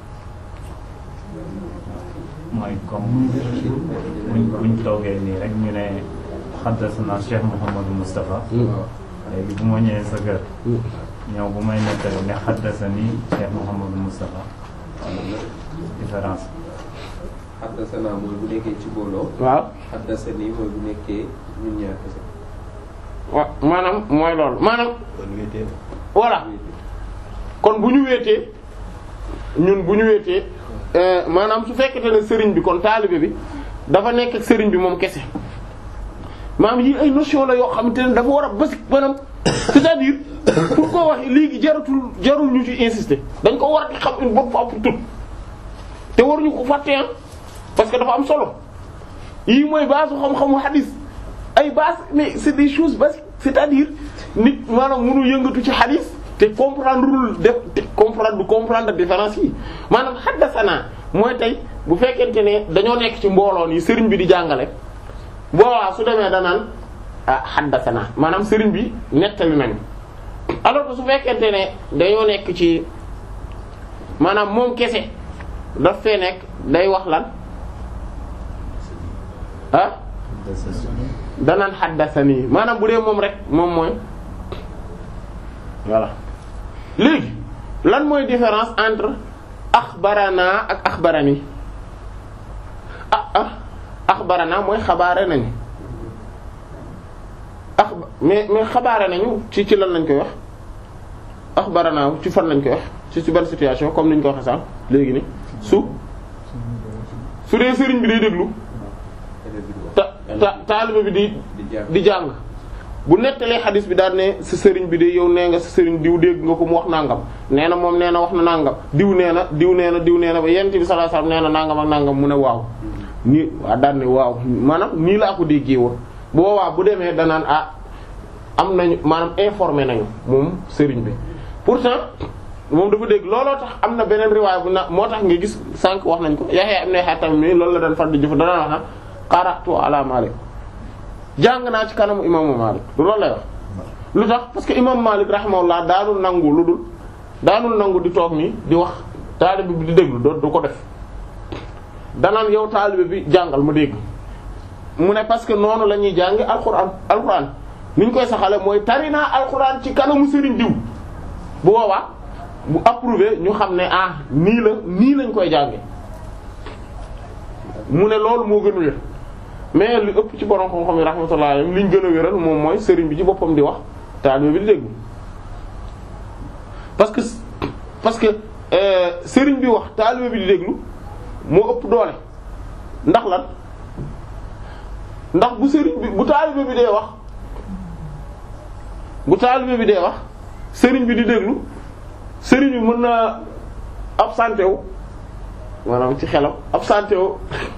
mooy comme buñ buñ toogee nii rek ñu ne xaddasana Cheikh Mouhamadou Moustapha léegi bu ma ñëwee sa kër ñëw bu may nettali ne xaddasani Cheikh Mouhamadou Moustapha différence xaddasana mooy bu nekkee ci mbooloo waaw xaddasani mooy bu nekkee ñun ñaar kese wa maanaam mooy loolu maanaam voilà kon bu ñu wéetee ñun bu ñu wéetee euh, maanaam su fekkete ne sëriñ bi kon taalibe bi dafa nekk ak sëriñ bi moom kese maanaam yi ay notion la yoo xamante ne dafa war a basique maanaam c'est-à-dire pour koo wax léegi jaratul jarul ñu ci insister dañ ko war a xam une bonne fois pour toutes te waruñu ko fàtte ah parce que dafa am solo yii mooy base xam-xamu hadis ay base mais c'est des choses basiques c'est-à-dire nit maanaam mënu yëngatu ci hadis te comprendre lul def te comprendre du comprendre différence yi maanaam haddasana mooy tey bu fekkente ne dañoo nekk ci mbooloon yi sëriñ bi di jàngale boowaa su demee danaan ah haddasana maanaam sëriñ bi nettali nañu alors que su fekkente ne dañoo nekk ci maanaam moom kese daf fee nekk day wax lan ah danaan haddasani maanaam bu dee moom rek moom mooy voilà léegi lan mooy différence entre axbarana ak axbarani ah ah axbarana mooy xabaare nañu ax mais mais xabaare nañu ci ci lan lañ koy wax axbarana ci fan lañ koy wax ci ci ban situation comme ni ñu ko waxee sànq léegi ni su su dee sëriñ bi day déglu ta ta taalibe bi di di jàng di jàng bu nettalee xadis bi daal ne sa sëriñ bi de yow nee nga sa sëriñ diw dégg nga ko mu wax nangam nee na moom nee na wax na nangam diw nee na diw nee na diw nee na ba yent bi sallallahu alayhi wasallam nee na nangam ak nangam mu ne waaw nii waa daal ne waaw maanaam nii laa ko déggee woon bu boobaa bu demee danaan ah am nañu maanaam informé nañu moom sëriñ bi pourtant moom dafa dégg looloo tax am na beneen riwaay bu na moo tax nga gis sànq wax nañ ko Yahya ibn Hatam mi loolu la daan far di jëf danaan wax na qara'tu ala Malik jàng naa ci kanamu imaamu Malik lu loolu lay wax lu tax parce que imam Malik rahimahullah daanul nangu lu dul daanul nangu di toog nii di wax taalibe bi di déglu doo du ko def danaan yow taalibe bi jàngal ma dégg mu ne parce que noonu la ñuy jàngi alquran alquran ni ñu koy saxale mooy tari naa alquran ci kanamu sëriñ diw bu boobaa bu approuvé ñu xam ne ah nii la nii lañ koy jànge mu ne loolu moo gën a wér mais li ëpp ci borom xam-xam yi rahmatullah alayhim li ñu gën a wéral moom mooy sëriñ bi ci boppam di wax taalibe bi di déglu parce que parce que euh, sëriñ bi wax taalibe bi di déglu moo ëpp doole ndax lan ndax bu sëriñ bi bu taalibe bi dee wax bu taalibe bi dee wax sëriñ bi di déglu sëriñ bi mën na absenté wu maanaam ci xelam absenté wu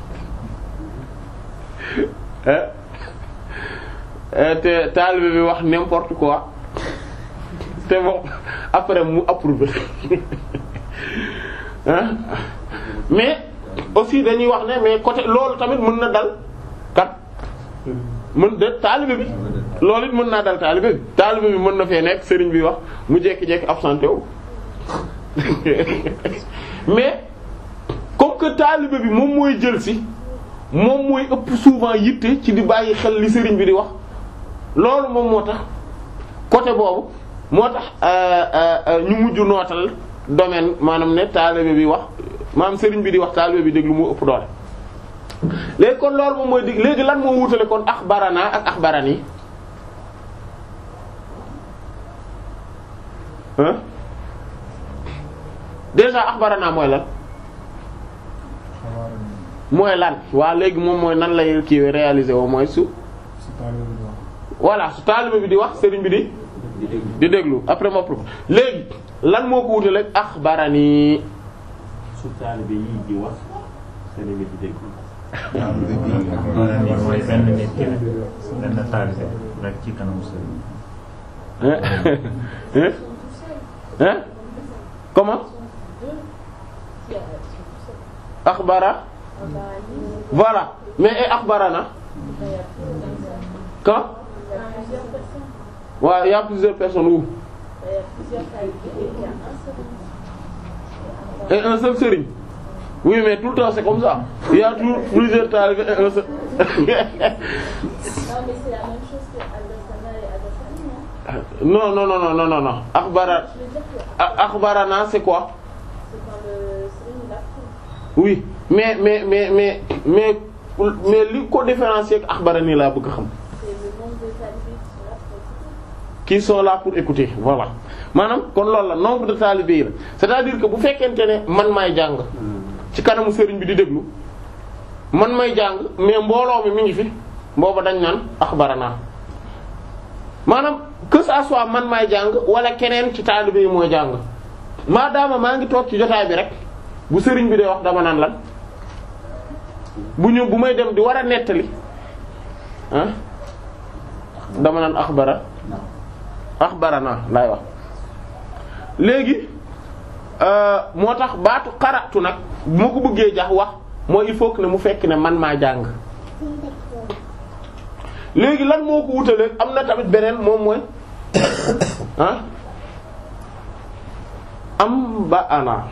eh eh te taalibe bi wax n'importe quoi te moom après mu approuvé hein mais aussi dañuy wax ne mais côté loolu tamit mën na dal kat mën de taalibe bi loolu it mën naa dal taalibe bi taalibe bi mën na fee nekk sëriñ bi wax mu jékki-jékki absenté wu mais comme que taalibe bi moom mooy jël si moom mooy ëpp souvent yitte ci di bàyyi xel li sëriñ bi di wax loolu moom moo tax côté boobu moo tax ñu mujj nootal domaine maanaam ne taalibe bi wax maanaam sëriñ bi di wax taalibe bi déglu moo ëpp doole léegi kon loolu moom mooy dig léegi lan moo wutale kon axbarana ak axbarani hein déjà axbarana mooy lan xabaar mooy lan waa léegi moom mooy nan lay kii réaliser woo mooy su si taalibe bi wax voilà su taalibe bi di wax sëriñ bi di di déglu après ma propos léegi lan moo ko wutale axbarani su taalibe yi di wax sëriñ bi di déglu. wala ni mooy benn nit ki rek benn taalibe rek ci kanam sëriñ hein hein hein comment axbara voilà mais et axbarana quand waaw il y a plusieurs personnes où et un seul sëriñ oui mais tout le temps c'est comme ça il y a toujours plusieurs talibés et un seul Non, mais c'est la même chose que Al-Dasana et Al-Dasani, non non non non non non non axbara Je veux dire que a- axbarana c'est quoi c'est quand le Sering il apprend. oui mais mais mais mais mais mais li ko différencier ak axbarani laa bëgg a xam C'est le nombre de talibés qui qui sont là pour écouter. sont là pour écouter voilà maanaam kon loolu la nombre de talibés yi la c'est-à-dire que bu fekkente ne man maay jàng ci kanamu sëriñ bi di déglu man may jàng mais mbooloo mi mi ngi fi booba dañ naan axbarana maanaam que ça soit man maay jàng wala keneen ci talibé yi mooy jàng maadaama maa ngi toog ci jotaay bi rek bu sëriñ bi day wax dama naan lan bu ñu bu may dem di war a nettali ah dama naan axbara axbarana laay wax léegi euh, moo tax baatu xaratu nag bu ma ko bëggee jax wax mooy il faut que ne mu fekk ne man maa jàng léegi lan moo ko wutalee am na tamit beneen moom mooy ah am ba ana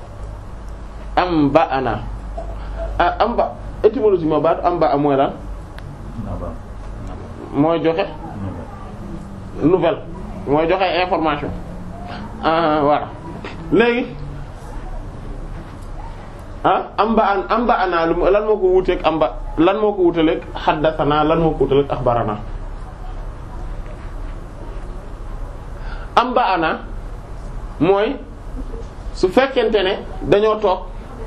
am ba ana ah am ba étymologiquement baatu am ba mooy lan naba mooy joxe nouvelle mooy joxe information ah voilà léegi ah am ba an am ba ana lu lan moo ko wuteeg am ba lan moo ko wutaleeg xaddasanaa lan moo ko wutaleeg axbarana am ba ana mooy su fekkente ne dañoo toog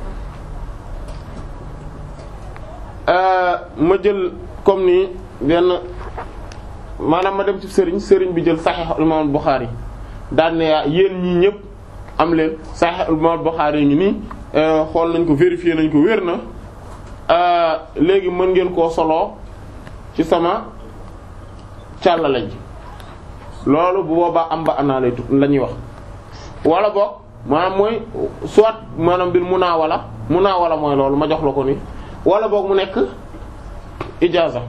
euh, ma jël comme ni benn maanaam ma dem ci sëriñ sëriñ bi jël Sahih Imam Bukhari daan ne yaa yéen ñii ñëpp am leen Sahih Imam Bukhari ngi nii euh, xool nañ ko vérifier nañ ko wér na euh, léegi mën ngeen koo soloo ci sama càllale ji loolu bu boobaa am ba anaa lay tut la ñuy wax wala boog maanaam mooy soit maanaam bir munaawala munaawala mooy loolu ma jox la ko ni wala boog mu nekk ijaaza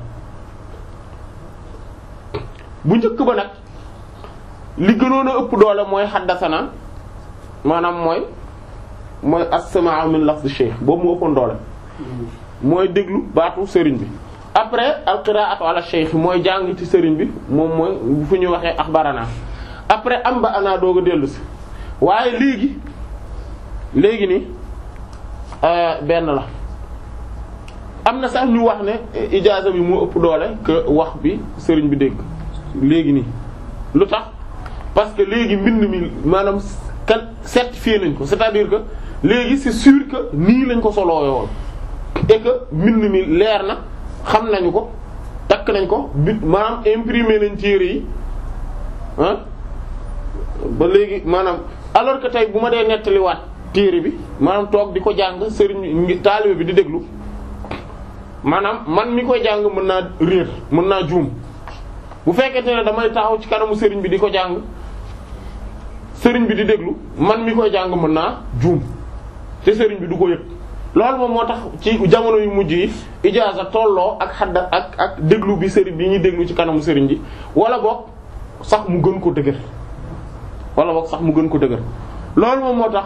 bu njëkk ba nag li gënoon a ëpp doole mooy xaddasana maanaam mooy mooy as-sama'u min lafz shaykh boobu mu ëppoon doole mooy déglu baatu sëriñ bi après al-qira'atu ala shaykh mooy jàng ci sëriñ bi moom mooy fu ñuy waxee axbarana après am ba ana doog a dellu si waaye léegi léegi ni benn la am na sax ñu wax ne ijaaza bi moo ëpp doole que wax bi sëriñ bi dégg léegi nii lu tax parce que léegi mbind mi maanaam kan certifié nañ ko c'est-à-dire que léegi c'est sûr que nii lañ ko soloowe woon et que mbind mi leer na xam nañu ko takk nañ ko bi maanaam imprimé nañ téere yi ah ba léegi maanaam alors que tey bu ma dee nettaliwaat téere bi maanaam toog di ko jàng sëriñ taalibe bi di déglu maanaam man mi koy jàng mën naa réer mën naa juum bu fekkente ne damay taxaw ci kanamu sëriñ bi di ko jàng sëriñ bi di déglu man mi koy jàng mën naa juum te sëriñ bi du ko yëg loolu moom moo tax ci jamono yu mujj yi ijaaza tolloo ak xadda ak ak déglu bi sëriñ bi ñuy déglu ci kanamu sëriñ bi wala boog sax mu gën ko dëgër wala boog sax mu gën ko dëgër loolu moom moo tax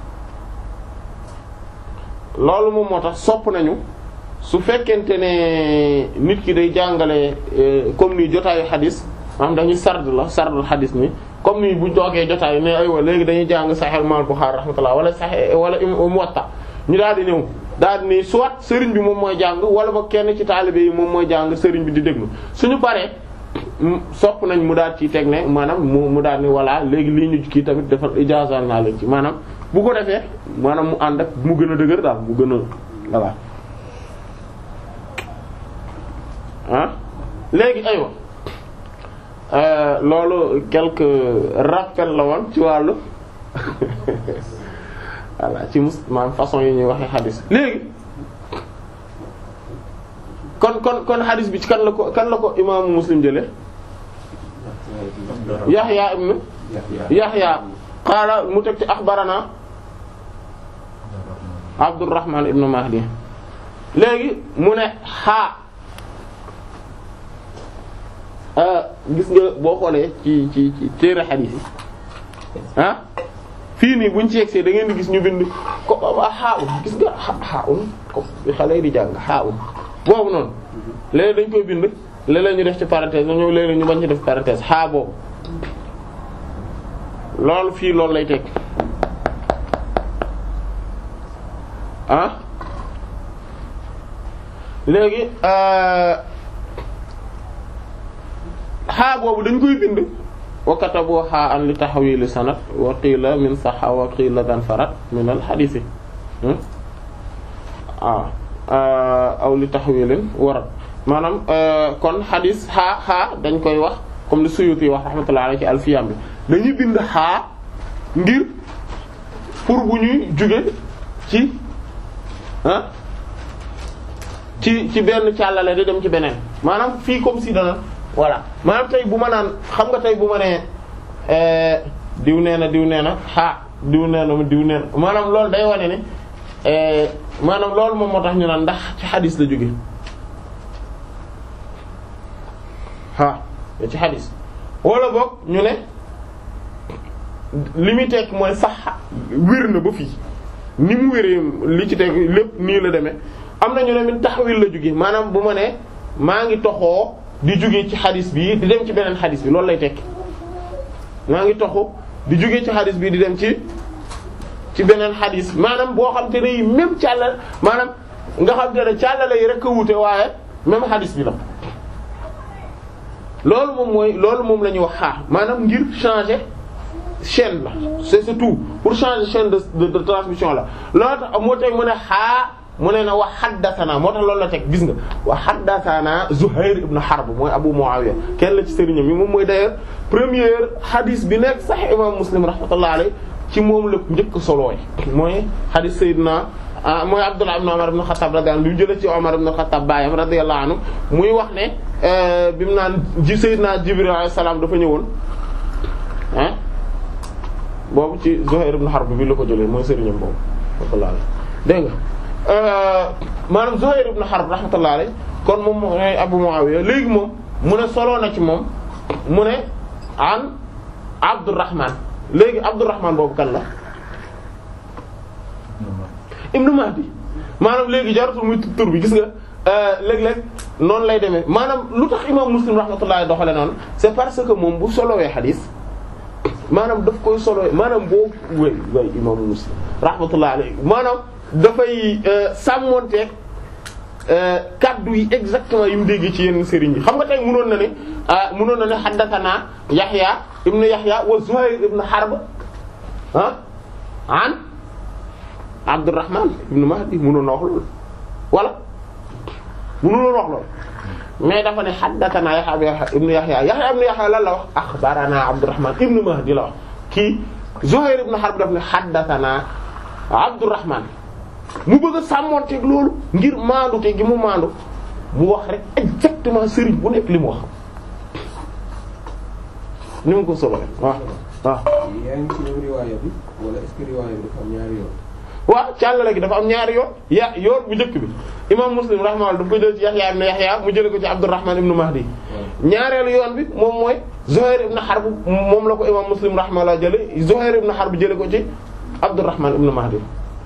loolu moom moo tax sopp nañu su fekkente ne nit ki day jàngale comme ni jotaayu xadis maanaam dañuy sard la sardul xadis ni comme ni bu toogee jotaay ne aywa léegi dañuy jàng Sahih Imam Bukhari rahmatullah wala Sahih wala Muwatta ñu daal di ñëw daal di ni soit sëriñ bi moom mooy jàng wala ba kenn ci taalibe yi moom mooy jàng sëriñ bi di déglu suñu paree sopp nañ mu daal ci teg ne maanaam mu mu daal ni voilà léegi lii ñu kii tamit defal ijaazal naa leen ci maanaam bu ko defee maanaam mu ànd ak mu gën a dëgër daal mu gën a voilà ah léegi aywa loolu quelques rappels la woon ci wàllu voilà ci mus maanaam façon yi ñuy waxee xadis léegi kon kon kon xadis bi ci kan la ko kan la ko imaamu muslim jële Yaxya ibn Yaxya qaala mu teg ci axbarana Abdurrahman ibn Mahdi léegi mu ne xaa gis nga boo xoolee ci ci ci téere xadiis yi ah fii nii buñ ci yegsee da ngeen di gis ñu bind ko xaa un gis nga xaa un ko xale yi di jàng xaa un boobu noonu léeg dañ koy bind léeg-léeg ñu def ci parenthèse na ñëw léeg-léeg ñu bañ ci def parenthèse xaa boobu loolu fii loolu lay teg ah léegi xaa boobu dañ koy bind wa katabu xaa an li taxawili sanad wa qiila min saxa wa qiila dan farat min al xadiisi ah aw li taxawilin warat maanaam kon xadis xaa xaa dañ koy wax comme li Suyuti wax rahmatullah alayhi ci alfiyam bi dañuy bind xaa ngir pour bu ñuy jóge ci ah ci ci benn càllale di dem ci beneen maanaam fii comme si dana voilà maanaam tey bu ma naan xam nga tey bu ma nee diw nee na diw nee na xaa diw nee na diw nee na maanaam loolu day wane ne maanaam loolu moom moo tax ñu naan ndax ci xadis la jóge ah ci xadis wala boog ñu ne li muy tekk mooy sax wér na ba fii ni mu wéree li ci teg lépp nii la demee am na ñu ne min taxawil la jóge maanaam bu ma ne maa ngi toxoo di jóge ci xadis bi di dem ci beneen xadis bi loolu lay tekki maa ngi toxu di jóge ci xadis bi di dem ci ci beneen xadis maanaam boo xam te ne yi même càllal maanaam nga xam te ne càllale yi rek a wute waaye même xadis bi la loolu moom mooy loolu moom la ñuy wax xaar maanaam ngir changer chaîne la c'est c'est tout pour changer chaîne de de, de transmission la loolu tax moo tey mu ne xaa mu ne na wa haddathana moo tax loolu la teg gis nga wa haddathana Zuhair ibn Harb mooy Abu Muawiya kenn la ci sëriñam yi moom mooy d'ailleurs première hadith bi nekk Sahih imam Muslim rahmatullah alayhi ci moom la njëkk solooy mooy hadith Seydina mooy Abdullah ibn Umar ibn Khattab radiyallahu anhu lu jëlee ci Umar ibn Khattab baayam radiyallahu anhu muy wax ne bi mu naan ji Seydina Jibril alayhi salaam dafa ñëwoon ah boobu ci Zuhair ibn Harb bi la ko jëlee mooy sëriñam boobu rahmatullah alayhi dégg nga maanaam Zuhair ibn Harb rahmatullah alayhi kon moom mooy Abu Muawiya léegi moom mu ne soloo na ci moom mu ne an Abdurrahman léegi Abdurrahman boobu kan la Ibnu Mahdi maanaam léegi jaratul muy tur bi gis nga léeg-léeg noonu lay demee maanaam lu tax imam Muslim rahmatullah doxale noonu c'est parce que moom bu solowee xadis maanaam daf koy solowee maanaam boo way way imam Muslim rahmatullah alayhi maanaam dafay sàmmonteeg kaddu yi exactement yi mu dégg ci yenn sëriñ yi xam nga tey mënoon na ne mënoon na ne haddathana Yahya ibnu Yahya wa Zuhayr ibnu Harb ah an Abdurrahman ibnu Mahdi mënoon na wax loolu wala mënoon wax loolu mais dafa ne haddathana Yahya ibnu Yahya Yahya ibnu Yahya lan la wax akhbarana Abdurrahman ibnu Mahdi la wax kii Zuhayr ibnu Harb daf ne haddathana Abdurrahman mu bëgg a sàmmonteeg loolu ngir maandu te gi mu maandu mu wax rek exactement sëriñ bu nekk li mu wax ni mu ko solo waaw waaw. yaa ngi ci même riwaaya bi wala est-ce que riwaaya bi dafa am ñaari yoon. waaw càllale gi dafa am ñaari yoon ya yoon bu njëkk bi imam Muslim rahimahullah daf ko jël ci Yahya ibn Yahya mu jële ko ci Abdurrahman ibn Mahdi ñaareelu yoon bi moom mooy Zuhair ibn Harb moom la ko imam Muslim rahimahullah jële Zuhair ibn Harb jële ko ci Abdurrahman ibn Mahdi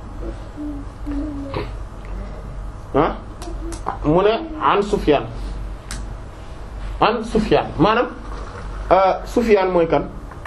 ah mu ne an Sufyan an Sufyan maanaam Sufyan mooy kan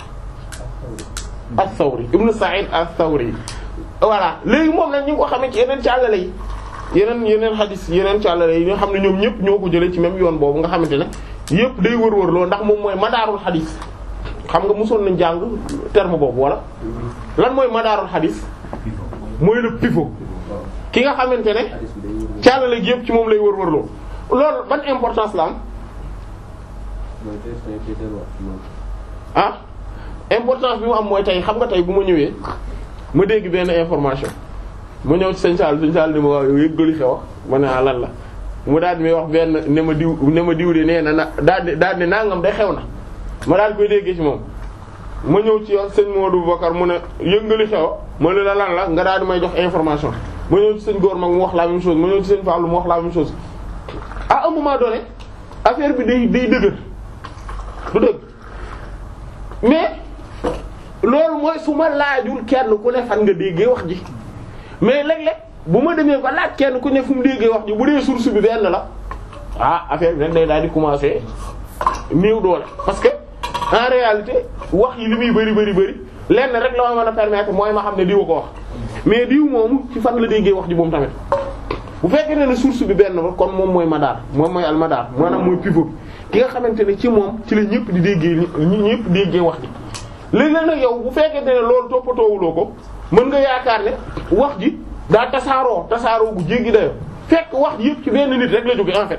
as-Sawri ibn Sa'id as-Sawri voilà léegi moom nag ñu ngi ko xamee ci yeneen càllale yi yeneen yeneen xadis yeneen càllale yi nga xam ne ñoom ñëpp ñoo ko jëlee ci même yoon boobu nga xamante ne yëpp day wër-wër loo ndax moom mooy madaarul xadis xam nga mosoon nañ jàng terme boobu wala lan mooy madaarul xadis mooy le pivot ki nga xamante ne càllale gi yëpp ci moom lay wër-wër loo loolu ban importance la am mooy tey tey tey delluwaat ci moom. ah importance bi mu am mooy tey xam nga tey bu ma ñëwee ma dégg benn information ma ñëw ci sëñ Sall sëñ Sall ni ma waaw yow yëggali xew ma ne ah lan la mu daal di may wax benn ne ma diw ne ma diw de nee na na daal di daal di nangam day xew na ma daal di koy déggee ci moom. ma ñëw ci yow sëñ Modou Bakar mu ne yëngali xew ma ne la lan la nga daal di may jox information ma ñëw ci sëñ Góor mag mu wax la même chose ma ñëw ci sëñ Fallou mu wax la même chose à un moment donné affaire bi day day dëgër du dëgg mais loolu mooy su ma laajul kenn ku ne fan nga déggee wax ji mais léeg-léeg bu ma demee ba laaj kenn ku ne fu mu déggee wax ji bu dee source bi benn la ah affaire bi nag day daal di commencer néew doole parce que en réalité wax yi li muy bari bari bari lenn rek la ma mën a permettre mooy ma xam ne diw ko wax mais diw moomu ci fan la déggee wax ji moom tamit bu fekkee ne ne source bi benn la kon moom mooy madaar moom mooy almadaar maanaam mooy pivot ki nga xamante ne ci moom ci la ñëpp di déggee ñi ñëpp déggee wax ji léeg-léeg nag yow bu fekkente ne loolu toppatoowuloo ko mën nga yaakaar ne wax ji daa tasaaroo tasaaroo gu jéggi dayo fekk wax ji yëpp ci benn nit rek la jóge en fait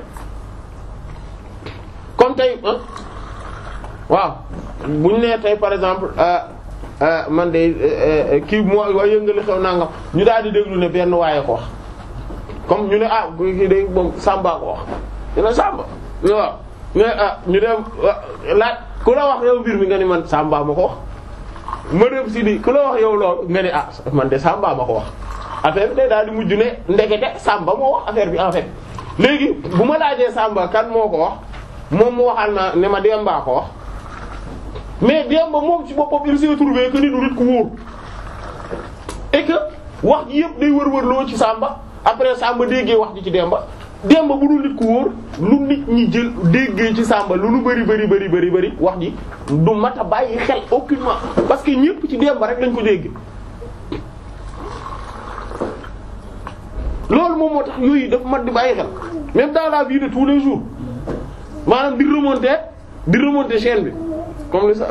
comme tey waaw bu ñu nee tey par exemple man de kii moo waa yëngali xew nangam ñu daal di déglu ne benn waaye ko wax comme ñu ne ah kii de moom Samba ko wax ñu ne Samba waaw mais ah ñu dem laaj ku la wax yow mbir mi nga ni man Samba ma ko wax ma dem si di ku la wax yow loolu nga ni ah man de Samba ma ko wax affaire bi day daal di mujj ne ndekete Samba moo wax affaire bi en fait léegi bu ma laajee Samba kan moo ko wax moom mu waxal na ne ma Demba ko wax mais Demba moom ci boppam il s'est trouvé que ni du nit ku wóor et que wax ji yëpp day wër-wër loo ci Samba après Samba déggee wax ji ci Demba Demba bu dul nit ku wóor lu nit ñi jël déggee ci Samba lu nu bari bari bari bari bari wax ji du mat a bàyyi xel aucunement parce que ñëpp ci Demba rek lañ ko dégg. loolu moom moo tax yooyu dafa mat di bàyyi xel même dans la vie de tous les jours maanaam di remonter di remonter chaîne bi comme li sa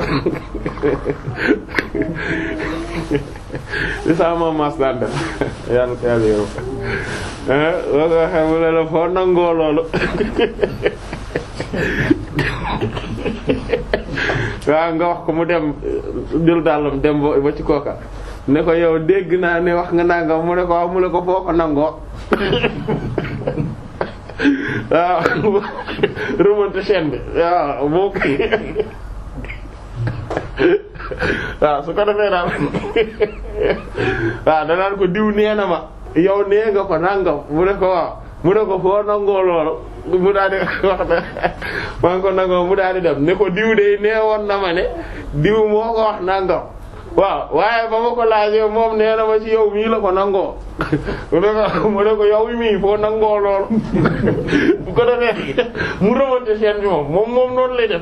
li sa ma mas daan def yàlla ko yàlla yow boo ko waxee mu ne la foo nangoo loolu waaw nga wax ko mu dem jël dàllam dem ba ba ci kooka ne ko yow dégg naa ne wax nga nangam mu ne ko waaw mu ne ko foo ko nangoo waaw remonter chaîne bi waaw boo ko waaw su ko defee daal waaw danaan ko diw nee na ma yow nee nga ko nangam mu ne ko waaw mu ne ko foo nangoo loolu mu daal di wax ne maa ngi ko nangoo mu daal di dem ne ko diw de nee woon na ma ne diw moo ko wax nangam waaw waaye ba ma ko laajee moom nee na ma ci yow mii la ko nangoo mu ne ko mu ne ko yow mii foo nangoo loolu bu ko defee mu remonter chaîne bi moom moom moom noonu lay def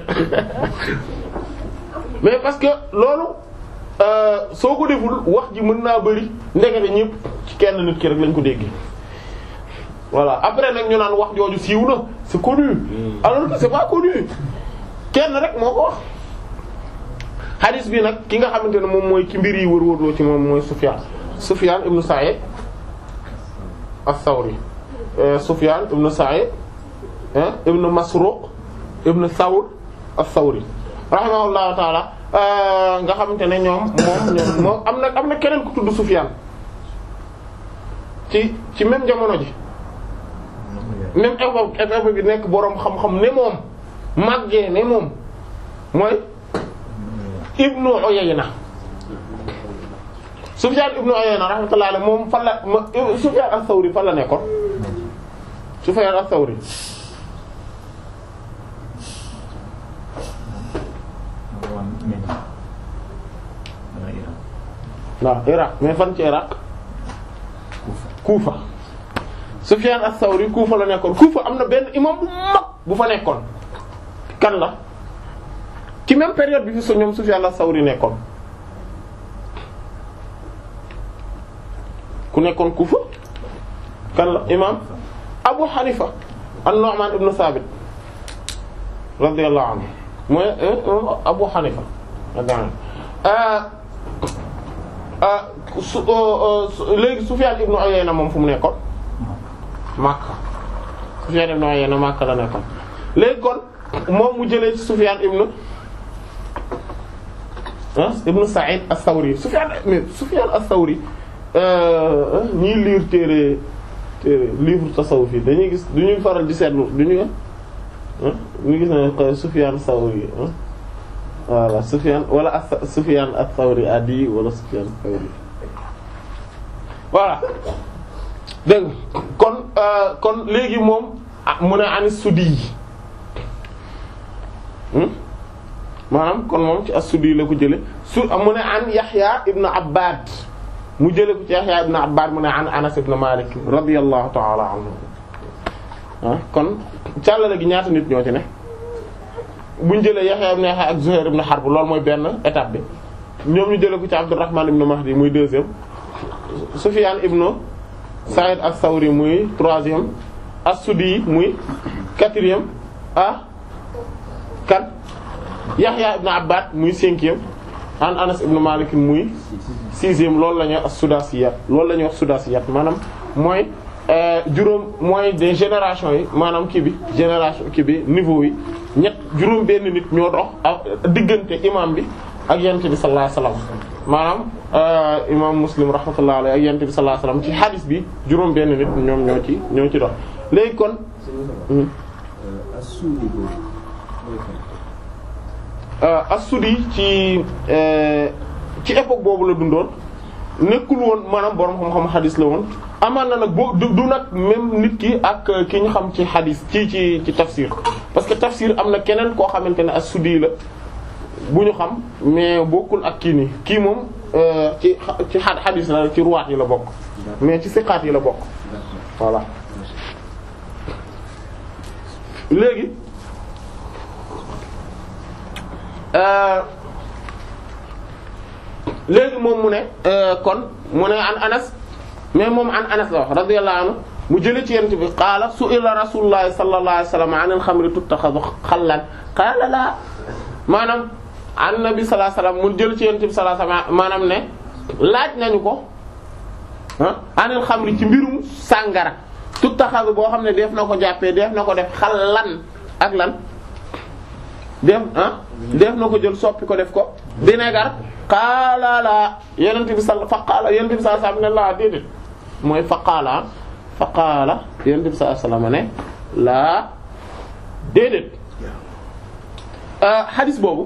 mais parce que loolu soo ko deful wax ji mën naa bari ndekete ñëpp ci kenn nit ki rek lañ ko déggee voilà après nag ñu naan wax jooju siiw na c'est connu alors que c'est pas connu kenn rek moo ko wax hadis bi nag ki nga xamante ne moom mooy ki mbir yi wër-wërloo ci moom mooy Sufyan Sufyan ibn Sa'id as-Sawri Sufyan ibn Sa'id ibn Masruq ibn Thawr as-Sawri rahimahullahu taala nga xamante ne ñoom moom ñoom moom am na am na keneen ku tudd Sufyan ci ci même jamono ji même époque époque bi nekk boroom xam-xam ne moom màggee ne moom mooy Ibnu Uyayna Sufyan Ibnu Uyayna rahmatullahi alayhi moom fan la ma Sufyan as-Sawri fan la nekkoon Sufyan as-Sawri waaw Irak mais fan ci Irak Kufa Sufyan as-Sawri Kufa la nekkoon Kufa am na benn imam bu mag bu fa nekkoon kan la ci même période bi fi su ñoom Sufyan as-Sawri nekkoon ku nekkoon Kufa kan la imam Abu Hanifa an-Nu'man ibn Thabit radiyallahu anhu mooy Abu Hanifa su léegi Sufyan ibn Uyayna moom fu mu nekkoon Makka Sufyan ibn Uyayna Makka la nekkoon léegi kon moom mu jëlee ci Sufyan ibn ah ibn Sa'id as-Sawri Sufyan mais Sufyan as-Sawri ñiy lire téere téere livre tasawuf yi dañuy gis duñuy faral di seetlu duñu ñu gis ne Sufyan as-Sawri voilà Sufyan wala as Sufyan as-Sawri adi wala Sufyan as-Sawri voilà dégg kon kon léegi moom mu ne ani sudi yi maanaam kon moom ci as-Sudi la ko jële su mu ne an Yahya ibn Abbad mu jële ko ci Yahya ibn Abbad mu ne an Anas ibn Malik radiyallahu ta'ala anhu ah kon càllale gi ñaata nit ñoo ci ne buñ jëlee Yahya ibn Yahya ak Zuhair ibn Harb loolu mooy benn étape bi ñoom ñu jële ko ci Abdurrahman ibn Mahdi muy deuxième Sufyan ibn Sa'id as-Sawri muy troisième as-Sudi muy quatrième ah kan Yahya ibn Abbad muy cinquième an Anas ibn Malik muy sixième loolu la ñuy wax as-Sudasiyat loolu la ñuy wax Sudasiyat maanaam mooy juróom mooy des générations yi maanaam kii bi génération kii bi niveau yi ñett juróom benn nit ñoo dox ak diggante imam bi ak yent bi sallallahu alayhi wasallam maanaam imam Muslim rahmatullahi alayhi ak yent bi sallallahu alayhi wasallam ci hadith bi juróom benn nit ñoom ñoo ci ñoo ci dox léegi kon as-Sudi ci ci époque boobu la dundoon nekkul woon maanaam borom xam-xam xadis la woon amaan na nag boo du du nag même nit ki ak ki ñu xam ci xadis ci ci ci tafsir parce que tafsir am na keneen koo xamante ne as-Sudi la bu ñu xam mais bokkul ak kii nii kii moom ci ci xadis la ci ruwaat yi la bokk mais ci siqaat yi la bokk voilà léegi léegi moom mu ne kon mu ne an anas mais moom an anas la wax radiyallahu anhu mu jële ci yent bi qaala su'ila rasulullahi sallallahu alayhi wasallam anil xamri tuttaxadu xallan qaala laa maanaam an nabi sallallahu alayhi wasallam mu jële ci yent bi sallallahu alayhi wasallam maanaam ne laaj nañu ko ah anil xamri ci mbirum sàngara tuttaxadu boo xam ne def na ko jàppee def na ko def xallan ak lan def ah def na ko jël soppi ko def ko vinaigre qaala la yenent bi sal fa qaala yenent bi sallallahu alayhi wasallam ne laa déedéet mooy fa qaala fa qaala yenent bi sallallahu alayhi wasallam ne laa déedéet hadis boobu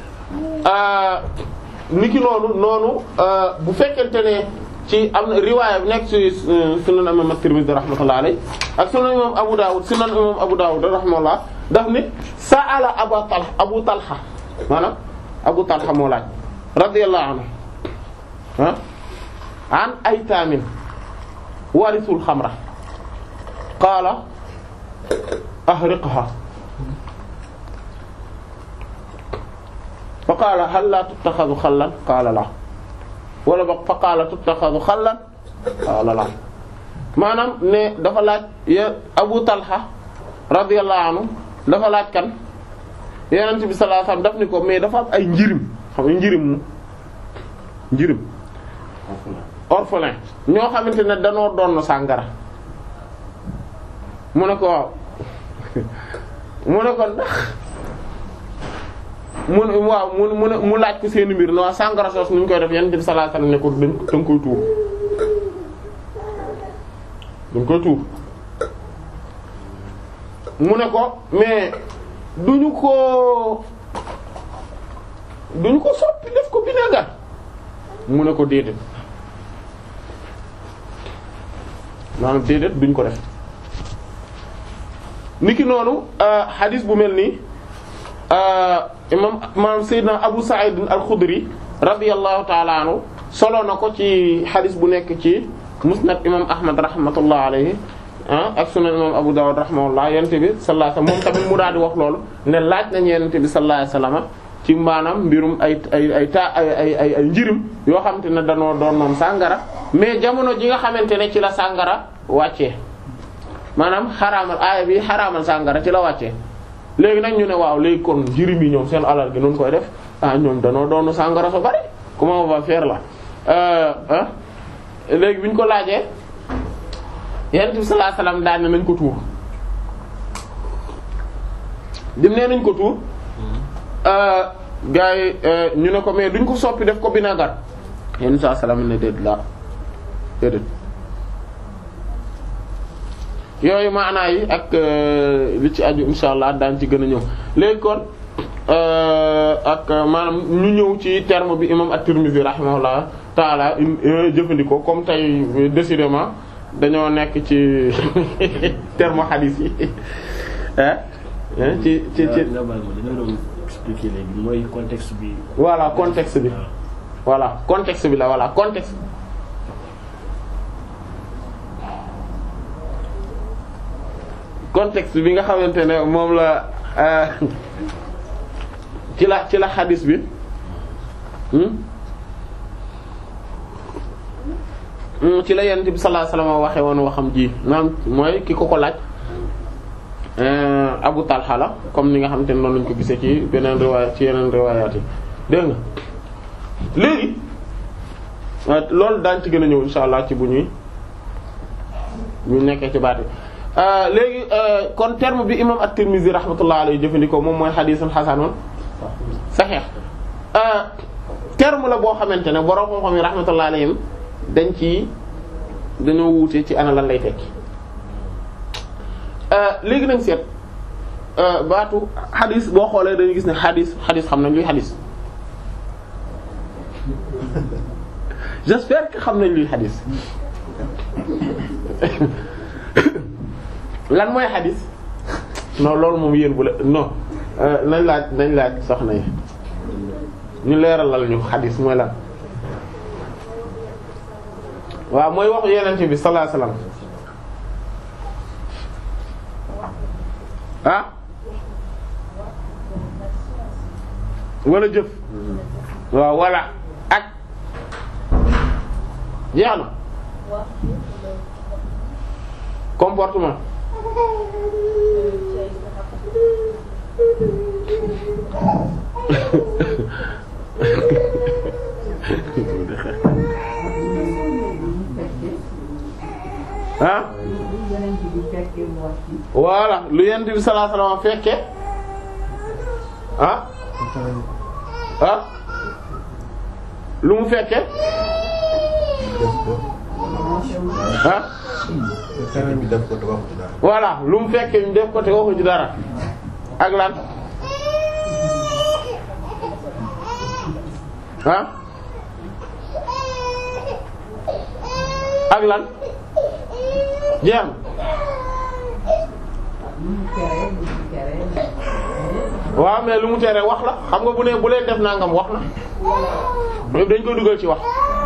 niki noonu noonu bu fekkente ne ci am na riwaaya bi nekk ci sunan imam at-Tirmidhi rahmatullahi alayhi ak sunan imam Abu Dawud sunan imam Abu Dawud rahimahullah daf ne sa'ala Abu Talha Abu Talha maanaam Abu Talha moo laaj radiyallahu anhu ah an aytaamin warisul xamra qaala ahriqha fa qaala hal la tuttaxadu xallan qaala la wala ba fa qaala tuttaxadu xallan qaala la maanaam ne dafa laaj ya Abu Talha radiyallahu anhu dafa laaj kan Yonent bi sallallahu alayhi wasallam daf ni ko mais dafa am ay njirim xam nga njirim mu njirim orphelin ñoo xamante ne danoo doon sàngara mu ne ko waaw mu ne ko ndax mu ne waaw mu mu ne mu laaj ko seeni mbir ne waa sàngara soos nu ñu koy def Yonent bi sallallahu alayhi wasallam ne ko dañ dañ koy tuur dañ koy tuur mu ne ko mais duñu ko duñu ko soppi def ko vinaigre mu ne ko déedéet maanaam déedéet duñ ko def niki noonu hadis bu mel nii imam maanaam Seydina Abu Sa'id al-Khudri radiyallahu ta'ala anhu solo na ko ci hadis bu nekk ci musnad imam Ahmad rahmatullah alayhi ak sunan imam Abu Dawud rahimahullah yonent bi sallallahu alayhi wasallam moom tamit mu daal di wax loolu ne laaj nañ yonent bi sallallahu alayhi wasallam ci maanaam mbirum ay ay ay ta ay ay ay ay njirim yoo xamante ne danoo doon noon sàngara mais jamono ji nga xamante ne ci la sàngara wàccee maanaam xaraamal aaya bi xaraamal sàngara ci la wàccee léegi nag ñu ne waaw léegi kon jirim yi ñoom seen alal gi noonu koy def ah ñoom danoo doonu sàngara so bari comment on va faire là euh ah léegi bi ñu ko laajee yonent bi sallallahu alayhi wasallam daan ne nañ ko tuur dim nee nañ ko tuur gars yi ñu ne ko mais duñ ko soppi def ko vinaigre yonent bi sallallahu alayhi wasallam ne déet la déedéet yooyu maanaa yi ak li ci aju insha allah daan ci gën a ñëw léegi kon ak maanaam ñu ñëw ci terme bi imam at-Tirmidhi rahimahullah taala jëfandikoo comme tey décidément dañoo nekk ci terme hadith yi ci ci ci nga baal ma dañoo doon expliquer léegi mooy contexte bi. voilà contexte bi voilà contexte bi la voilà contexte contexte bi nga xamante ne moom la ci la ci la xadis bi ci la yonent bi sallallahu alayhi wasallam waxe woon waxam ji maanaam mooy ki ko ko laaj Abu Talha la comme ni nga xamante ne noonu lañu ko gisee ci beneen riwaaya ci yeneen riwaayaat yi dégg nga léegi loolu daañ ci gën a ñëw insha allah ci bu ñuy ñu nekkee ci baat yi léegi kon terme bi imam at-Tirmidhi rahmatullah alayhi jëfandikoo moom mooy xadiisun xasanun saxiix terme la boo xamante ne borom xam-xam yi rahmatullah alayhim dañ ci dañoo wuute ci ana lan lay tekki léegi nañ seet baatu xadis boo xoolee dañuy gis ne xadis xadis xam nañ luy xadis j'espère que xam nañ luy xadis lan mooy xadis non loolu moom yéen bu la non nañ laaj nañ laaj soxna yi ñu leeralal ñu xadis mooy lan waaw mooy waxu yenente bi sallallahu alayhi wasallam ah wala jëf waaw wala ak jeex na comportement ah voilà lu yent bi sallallahu alayhi wasallam fekke ah ah lu mu fekke ah voilà lu mu fekke ñu def ko te waxu ci dara ak lan ah ak lan jeex na waaw mais lu mu tere wax la xam nga bu ne bu leen def nangam wax na mais dañ koy dugal ci wax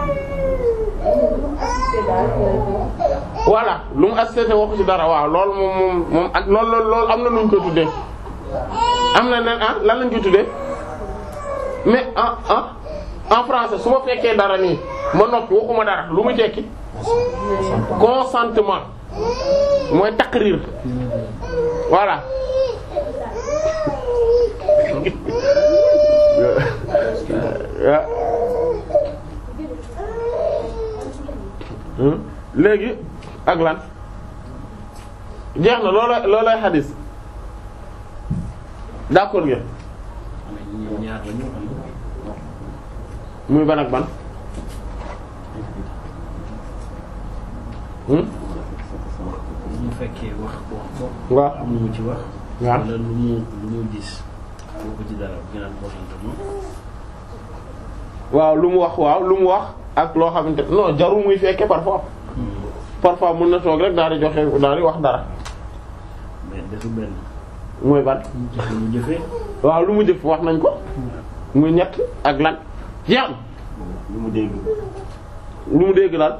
voilà lu mu assisté waxu ci dara waaw loolu moom moom moom ak loolu loolu loolu am na nuñ koy tuddee am na nen ah lan lañ koy tuddee mais ah ah en français su ma fekkee dara nii ma noppi waxuma dara lu mu tekki consentement mooy taqrir voilà léegi ak lan jeex na looloo loolooy xadis d'accord ngeen ñaar la ñu am. muy ban ak ban hmm bu fekkee wax wax ko. waaw am lu mu ci wax. waaw wala lu mu lu mu gis. boo ko ci dara bu ñu naan consentement. waaw lu mu wax waaw lu mu wax ak loo xamante non jarul muy fekke parfois parfois mën na toog rek daal di joxe daal di wax dara mais defu benn. mooy ban lu mu jëfee. waaw lu mu jëf wax nañ ko muy ñett ak lan jeex na lu mu dégg lu mu dégg daal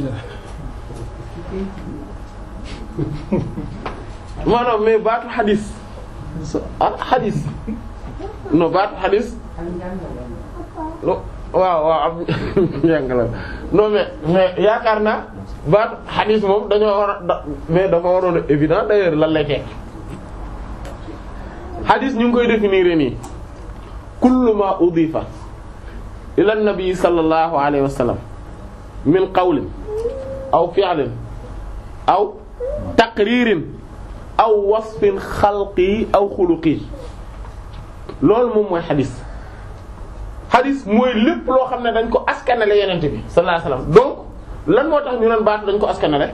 maanaam mais baatu xadis ah xadis non baatu xadis lo waaw waaw am njàngale non mais mais yaakaar naa baatu xadis moom dañoo war a da mais dafa waroon a évident d'ailleurs lan lay tekki xadis ñu ngi koy définir nii kullu ma udifa ila nabi sallallahu alayhi wa sallam min qawlin aw fi'lin aw taqririn aw wasfin xalqi aw xuluqi loolu moom mooy xadis xadis mooy lépp loo xam ne dañ ko askanale yenente bi sallallahu alayhi wa sallam donc lan moo tax ñu naan baatu dañ ko askanale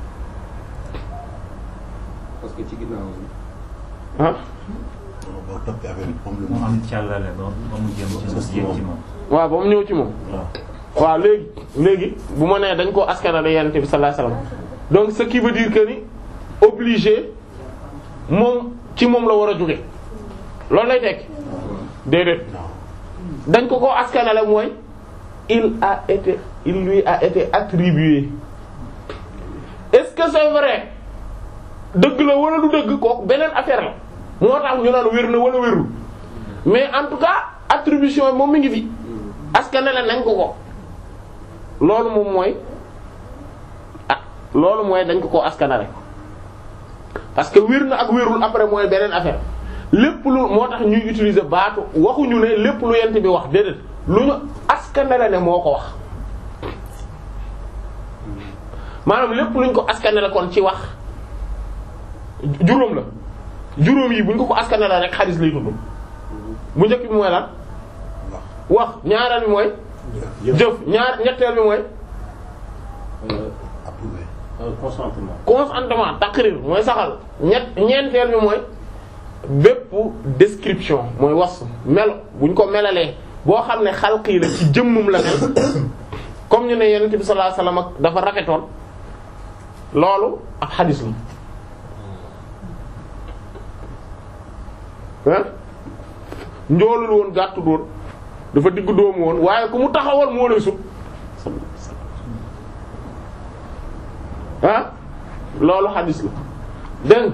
parce que ci ginnaaw ah boo toppee affaire bi moom mu am càllale ba ba mu jëm ci yéeg ci moom waaw ba mu ñëw ci moom waaw léegi léegi bu ma nee dañ koo askanale yenente bi sallallahu alayhi wa sallam donc ce qui veut dire que ni obligé moom ci moom la war a jóge loolu lay tekki déedéet dañ ko koo askanale mooy il a été il lui a été attribué est-ce que c'est vrai dëgg la wala du dëgg kooku beneen affaire la moo tax ñu naan wér na wala wérul mais en tout cas attribution yi moom mi ngi fi askanale nañ ko ko loolu moom mooy ah loolu mooy dañ ko koo askanale parce que wér na ak wérul après mooy beneen affaire lépp lu moo tax ñuy utiliser baatu waxuñu ne lépp lu yent bi wax déedéet lu ñu askanale ne moo ko wax maanaam lépp luñ ko askanale kon ci wax juróom la juróom yi buñ ko ko askanale rek xadis lay tudd bu njëkk bi mooy lan wax ñaareel bi mooy jëf ñaar ñetteel bi mooy approuvé consentement consentement taqrir mooy saxal ñett ñeenteel bi mooy bépp description mooy was melo buñ ko melalee boo xam ne xalqi la ci jëmmum la mel comme ñu ne yonent bi sallallahu alayhi wasallam ak dafa rafetoon loolu ak xadis la ah njoolul woon gàttu doon dafa diggu doomu woon waaye ku mu taxawal moo lay sut ah loolu xadis la dégg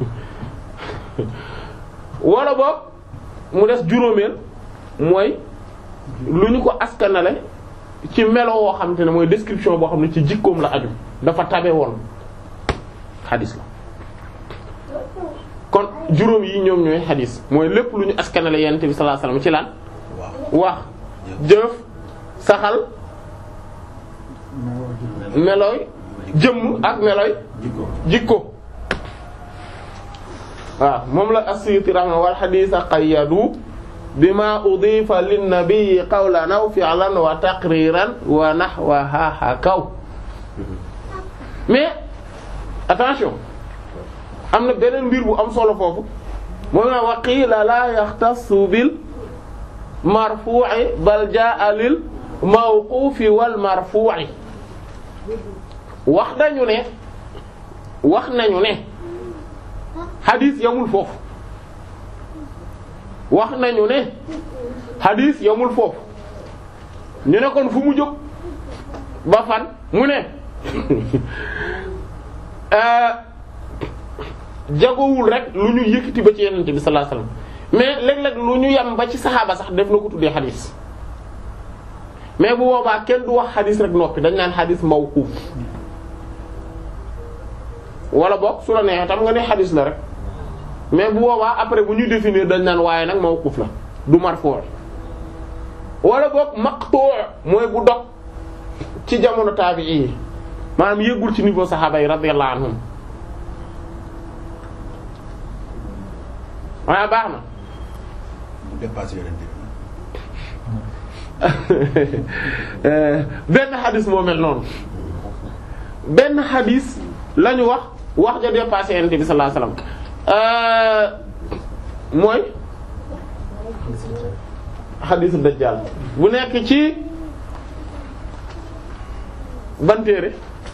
wala boog mu des juróomeel mooy lu ñu ko askanale ci melo woo xam te ne mooy description boo xam ne ci jikkoom la aju dafa tabe woon xadis la kon juróom yi ñoom ñooy xadis mooy lépp lu ñu askanale yonent bi sallallahu alayhi wasallam ci lan wax jëf saxal melooy jëmm ak melooy jikko waaw moom la as-Suyuti rahma wal hadith qayyadu bima udifa lin-nabi qawlan aw fi'lan wa taqriran wa nahwaha hakaw mais attention am na beneen mbir bu am solo foofu moom la wa qiila la yaxtassu bil marfu'i bal jaa lil mawqufi wal marfu'i wax nañu ne wax nañu ne xadis yamul foofu wax nañu ne xadis yamul foofu ñu ne kon fu mu jóg ba fan mu ne jagowul rek lu ñu yëkkati ba ci yenente bi sallallahu alayhi wasallam mais léeg-léeg lu ñu yem ba ci saxaaba sax def na ko tuddee xadis mais bu boobaa kenn du wax xadis rek noppi dañ naan xadis mawquf wala boog su la neexee tam nga ne xadis la rek mais bu boobaa après bu ñuy définir dañ naan waaye nag mawquf la du marfu' wala boog maqtu' mooy bu dog ci jamono taabi'i yi maanaam yëggul ci niveau saxaaba yi radiyallahu anhum waaye baax na dépassé yonent bi benn xadis moo mel noonu benn xadis la ñu wax wax ja dépassé yonent bi sallallahu alayhi wasallam mooy xadisu dajjal bu nekk ci ban téere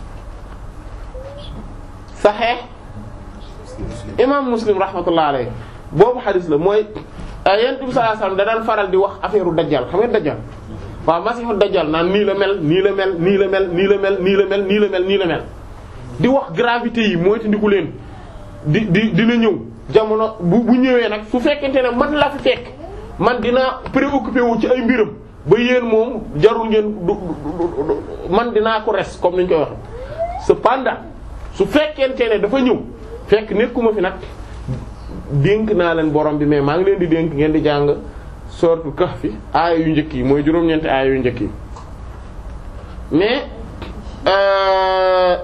saxeex imam muslim rahmatullah alayhi boobu xadis la mooy yonent bi sallallahu alayhi wasallam da daan faral di wax affaire u dajjal xam nga dajjal waaw masiixu dajjal naan nii la mel nii la mel nii la mel nii la mel nii la mel nii la mel nii la mel di wax gravité yi mooy te ndiku leen di di dina ñëw jamono bu bu ñëwee nag su fekkente ne man la fi fekk man dina préoccupé wu ci ay mbiram ba yéen moom jarul ngeen du man dinaa ko res comme ni ñu koy waxe cependant su fekkente ne dafa ñëw fekk nekkuma fi nag dénk naa leen borom bi mais maa ngi leen di dénk ngeen di jàng sourate Kahf aaya yu njëkk yi mooy juróom-ñeenti aaya yu njëkk yi mais euh,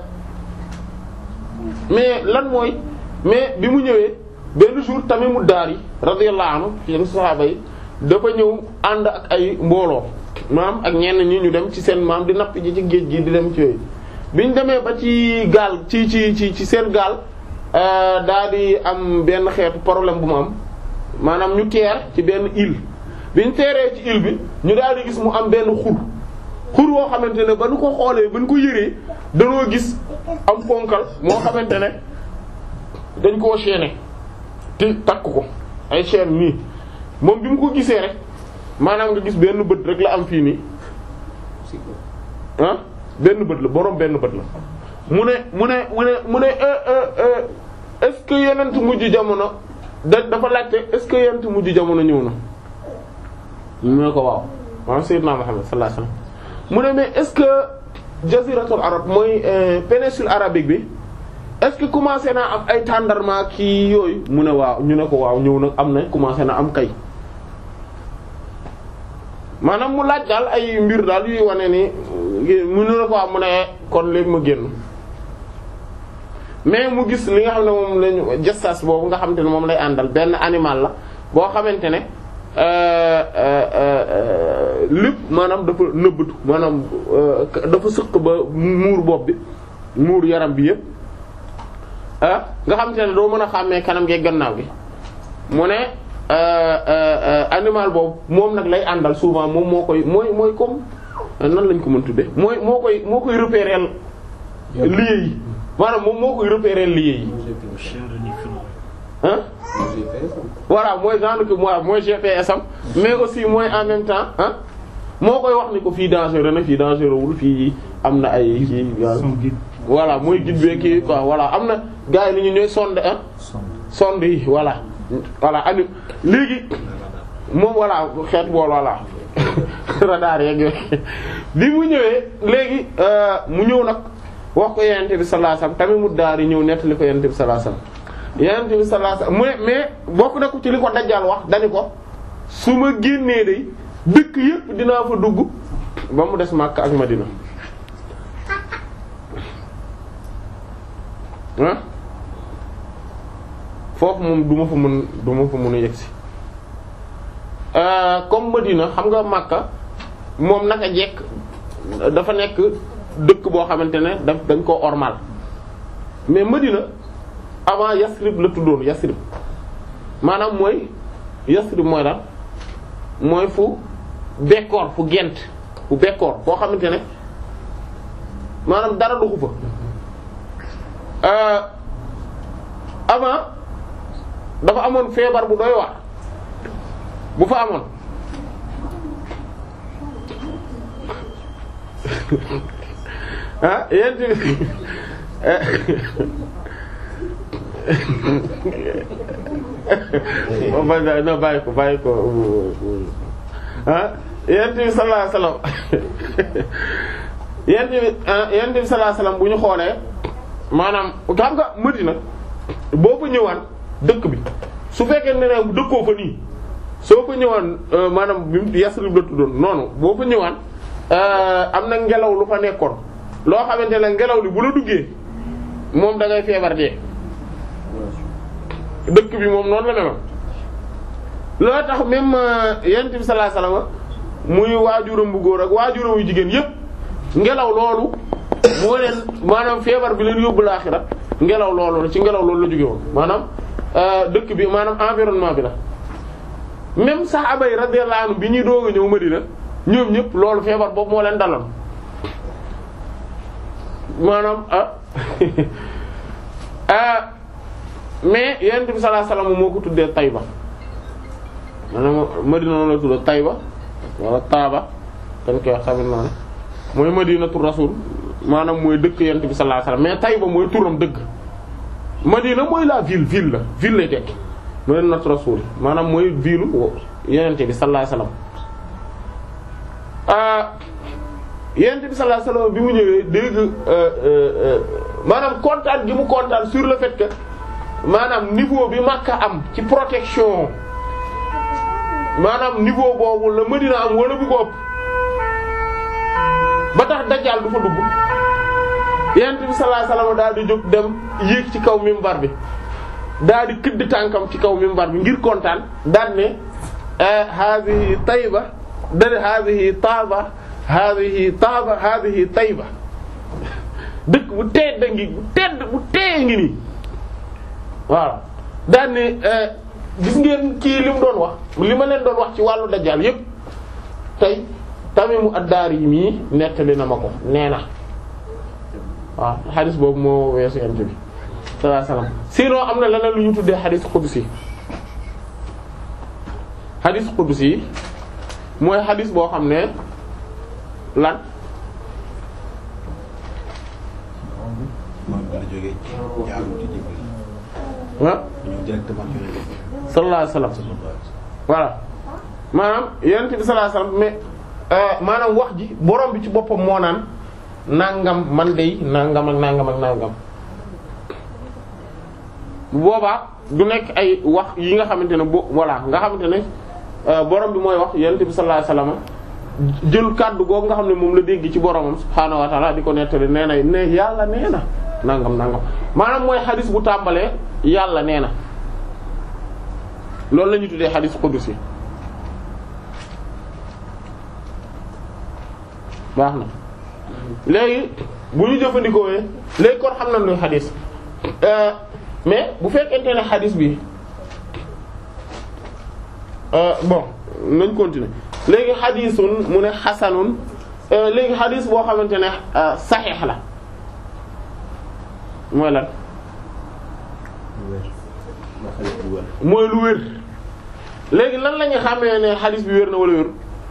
mais lan mooy mais bi mu ñëwee benn jour Tamimu Daari radiyallahu anhu ci yenn saxaaba yi dafa ñëw ànd ak ay mbooloo maam ak ñenn ñi ñu dem ci seen maam di napp ji ci géej gi di dem ci yooyu bi ñu demee ba ci gaal ci ci ci ci seen gaal daa di am benn xeetu problème bu mu am maanaam ñu teer ci benn île bi ñu teeree ci île bi ñu daal di gis mu am benn xur xur woo xamante ne ba nu ko xoolee ba nu ko yëree danoo gis am ponkal moo xamante ne dañ koo chaîner te takk ko ay chaîne nii moom bi mu ko gisee rek maanaam nga gis benn bët rek la am fii nii ah benn bët la boroom benn bët la mu ne mu ne mu ne mu ne est-ce que yenent mujj jamono da dafa laajte est-ce que yenent mujj jamono ñëw na mu ne ko waaw waaw sayyidna Muhammad sallallahu alayhi wasallam mu ne mais est-ce que jaziratul arab mooy péninsule arabique bi est-ce que commencé naa am ay tàndarma kii yooyu mu ne waaw ñu ne ko waaw ñëw nag am na commencé na am kay maanaam mu laaj daal ay mbir daal yuy wane ni mu ne ko waaw mu ne kon léegi ma génn mais mu gis li nga xam ne moom lañu gestas boobu nga xamante ne moom lay àndal benn animal la boo xamante ne lépp maanaam dafa nëbbatu maanaam dafa sëq ba muur bopp bi muur yaram bi yépp ah nga xamante ne doo mën a xàmmee kanam gi gannaaw gi mu ne animal boobu moom nag lay àndal souvent moom moo koy mooy mooy comme nan lañ ko mën tudde mooy moo koy moo koy repérer lieu yi maanaam moom moo koy repérer lieu yi ah voilà mooy genre que moi mooy GPS am mais aussi mooy en même temps ah moo koy wax ni ko fii dangereux na fii dangereux wul fii am na ay kii voilà mooy guide bi kii quoi voilà am na gars yi ni ñu ñooy sonde ah sonde yi voilà voilà ani léegi moom voilà xeet bool voilà radar yeeg yooyu bi mu ñëwee léegi mu ñëw nag wax ko yenente bi sallallahu alayhi wasallam tamit mu daar yi ñëw nettali ko yenente bi sallallahu alayhi wasallam yenente bi sallallahu alayhi wasallam mu ne mais bokk na ko ci li ko dajjal wax dani ko su ma génnee day dëkk yépp dinaa fa dugg ba mu des Makka ak Madina ah foofu moom du ma fa mën du ma fa mën a yegsi comme Madina xam nga Makka moom naka jekk dafa nekk dëkk boo xamante ne daf dañ koo ormal mais Madina avant Yasrib la tuddoon Yasrib maanaam mooy Yasrib mooy daal mooy fu bekkoor fu gent fu bekkoor foo xamante ne maanaam dara duxu fa avant dafa amoon feebar bu doy waar bu fa amoon ah yéen tamit na bàyyi ko bàyyi ko ah yéen tamit sallallahu alayhi wasallam yéen tamit yéen tamit sallallahu alayhi wasallam bu ñu xoolee maanaam xam nga Madina boo fa ñëwaan dëkk bi su fekkee ne ne dëkkoo fa nii soo fa ñëwaan maanaam bi mu Yasrib la tuddoon noonu boo fa ñëwaan am na ngelaw lu fa nekkoon loo xamante ne ngelaw li bu la duggee moom da ngay feebar dee dëkk bi moom noonu la meloon loo tax même yonent bi sallallahu alayhi wasallam muy waajuram bu góor ak waajuram yu jigéen yépp ngelaw loolu moo leen maanaam feebar bi leen yóbbu laaxira ngelaw loolu la ci ngelaw loolu la jóge woon maanaam dëkk bi maanaam environnement bi la même saxaaba yi radiyallahu anhum bi ñuy doog a ñëw Madina ñoom ñëpp loolu feebar boobu moo leen daloon maanaam ah ah mais yonent bi sallallahu alayhi wasallam moo ko tuddee Tayba maanaam Madina noonu la tuddee Tayba wala Taaba dañ koy wax tamit noonu mooy Madinatu Rasul maanaam mooy dëkk yonent bi sallallahu alayhi wasallam mais Tayba mooy turam dëgg Madina mooy la ville ville la ville lay tekki Madinatu Rasul maanaam mooy ville yonent bi sallallahu alayhi wasallam yonent bi sallallahu alayhi wasallam bi mu ñëwee dégg maanaam kontaan gi mu kontaan sur le fait que maanaam niveau bi Makka am ci protection maanaam niveau boobu la Madina am wala bu ko ëpp ba tax dajjaal du fa dugg yonent bi sallallahu alayhi wasallam daal di jóg dem yéeg ci kaw minbar bi daal di këdd tànkam ci kaw minbar bi ngir kontaan daal ne haadihi tayba dane haadihi taaba haadihi taaba haadihi tayba dëkk bu tedd ngi bu tedd bu tee ngi nii waaw daal ne gis ngeen kii li mu doon wax li ma leen doon wax ci wàllu dajjal yépp tey Tamimu ad-Dari yi mii nettali na ma ko nee na waaw xadis boobu moo weesu yent bi sallallahu alayhi wasallam sinon am na leneen lu ñu tuddee xadis qudsi xadis qudsi mooy xadis boo xam ne lan moom la jógee jaarul ci Jibril ah ñëw directement ci Yonent bi sallallahu alayhi wasallam voilà maanaam yonent bi sallallahu alayhi wasallam mais maanaam wax ji borom bi ci boppam moo naan nangam man dey nangam ak nangam ak nangam bu boobaa du nekk ay wax yi nga xamante ne bo voilà nga xamante ne borom bi mooy wax yonent bi sallallahu alayhi wasallam jël kàddu googu nga xam ne moom la dégg ci boromam subhaanahu wa ta'ala di ko nettali nee na ne yàlla nee na nangam nangam maanaam mooy xadis bu tàmbalee yàlla nee na loolu la ñuy tuddee xadis qudusi baax na léegi bu ñu jëfandikoo léegi kon xam nañ luy xadis mais bu fekkente ne xadis bi bon nañ continuer léegi xadisun mu ne xasanun léegi xadis boo xamante ne saxiix la mooy lan mooy lu wér léegi lan la ñu xamee ne xadis bi wér na wala wér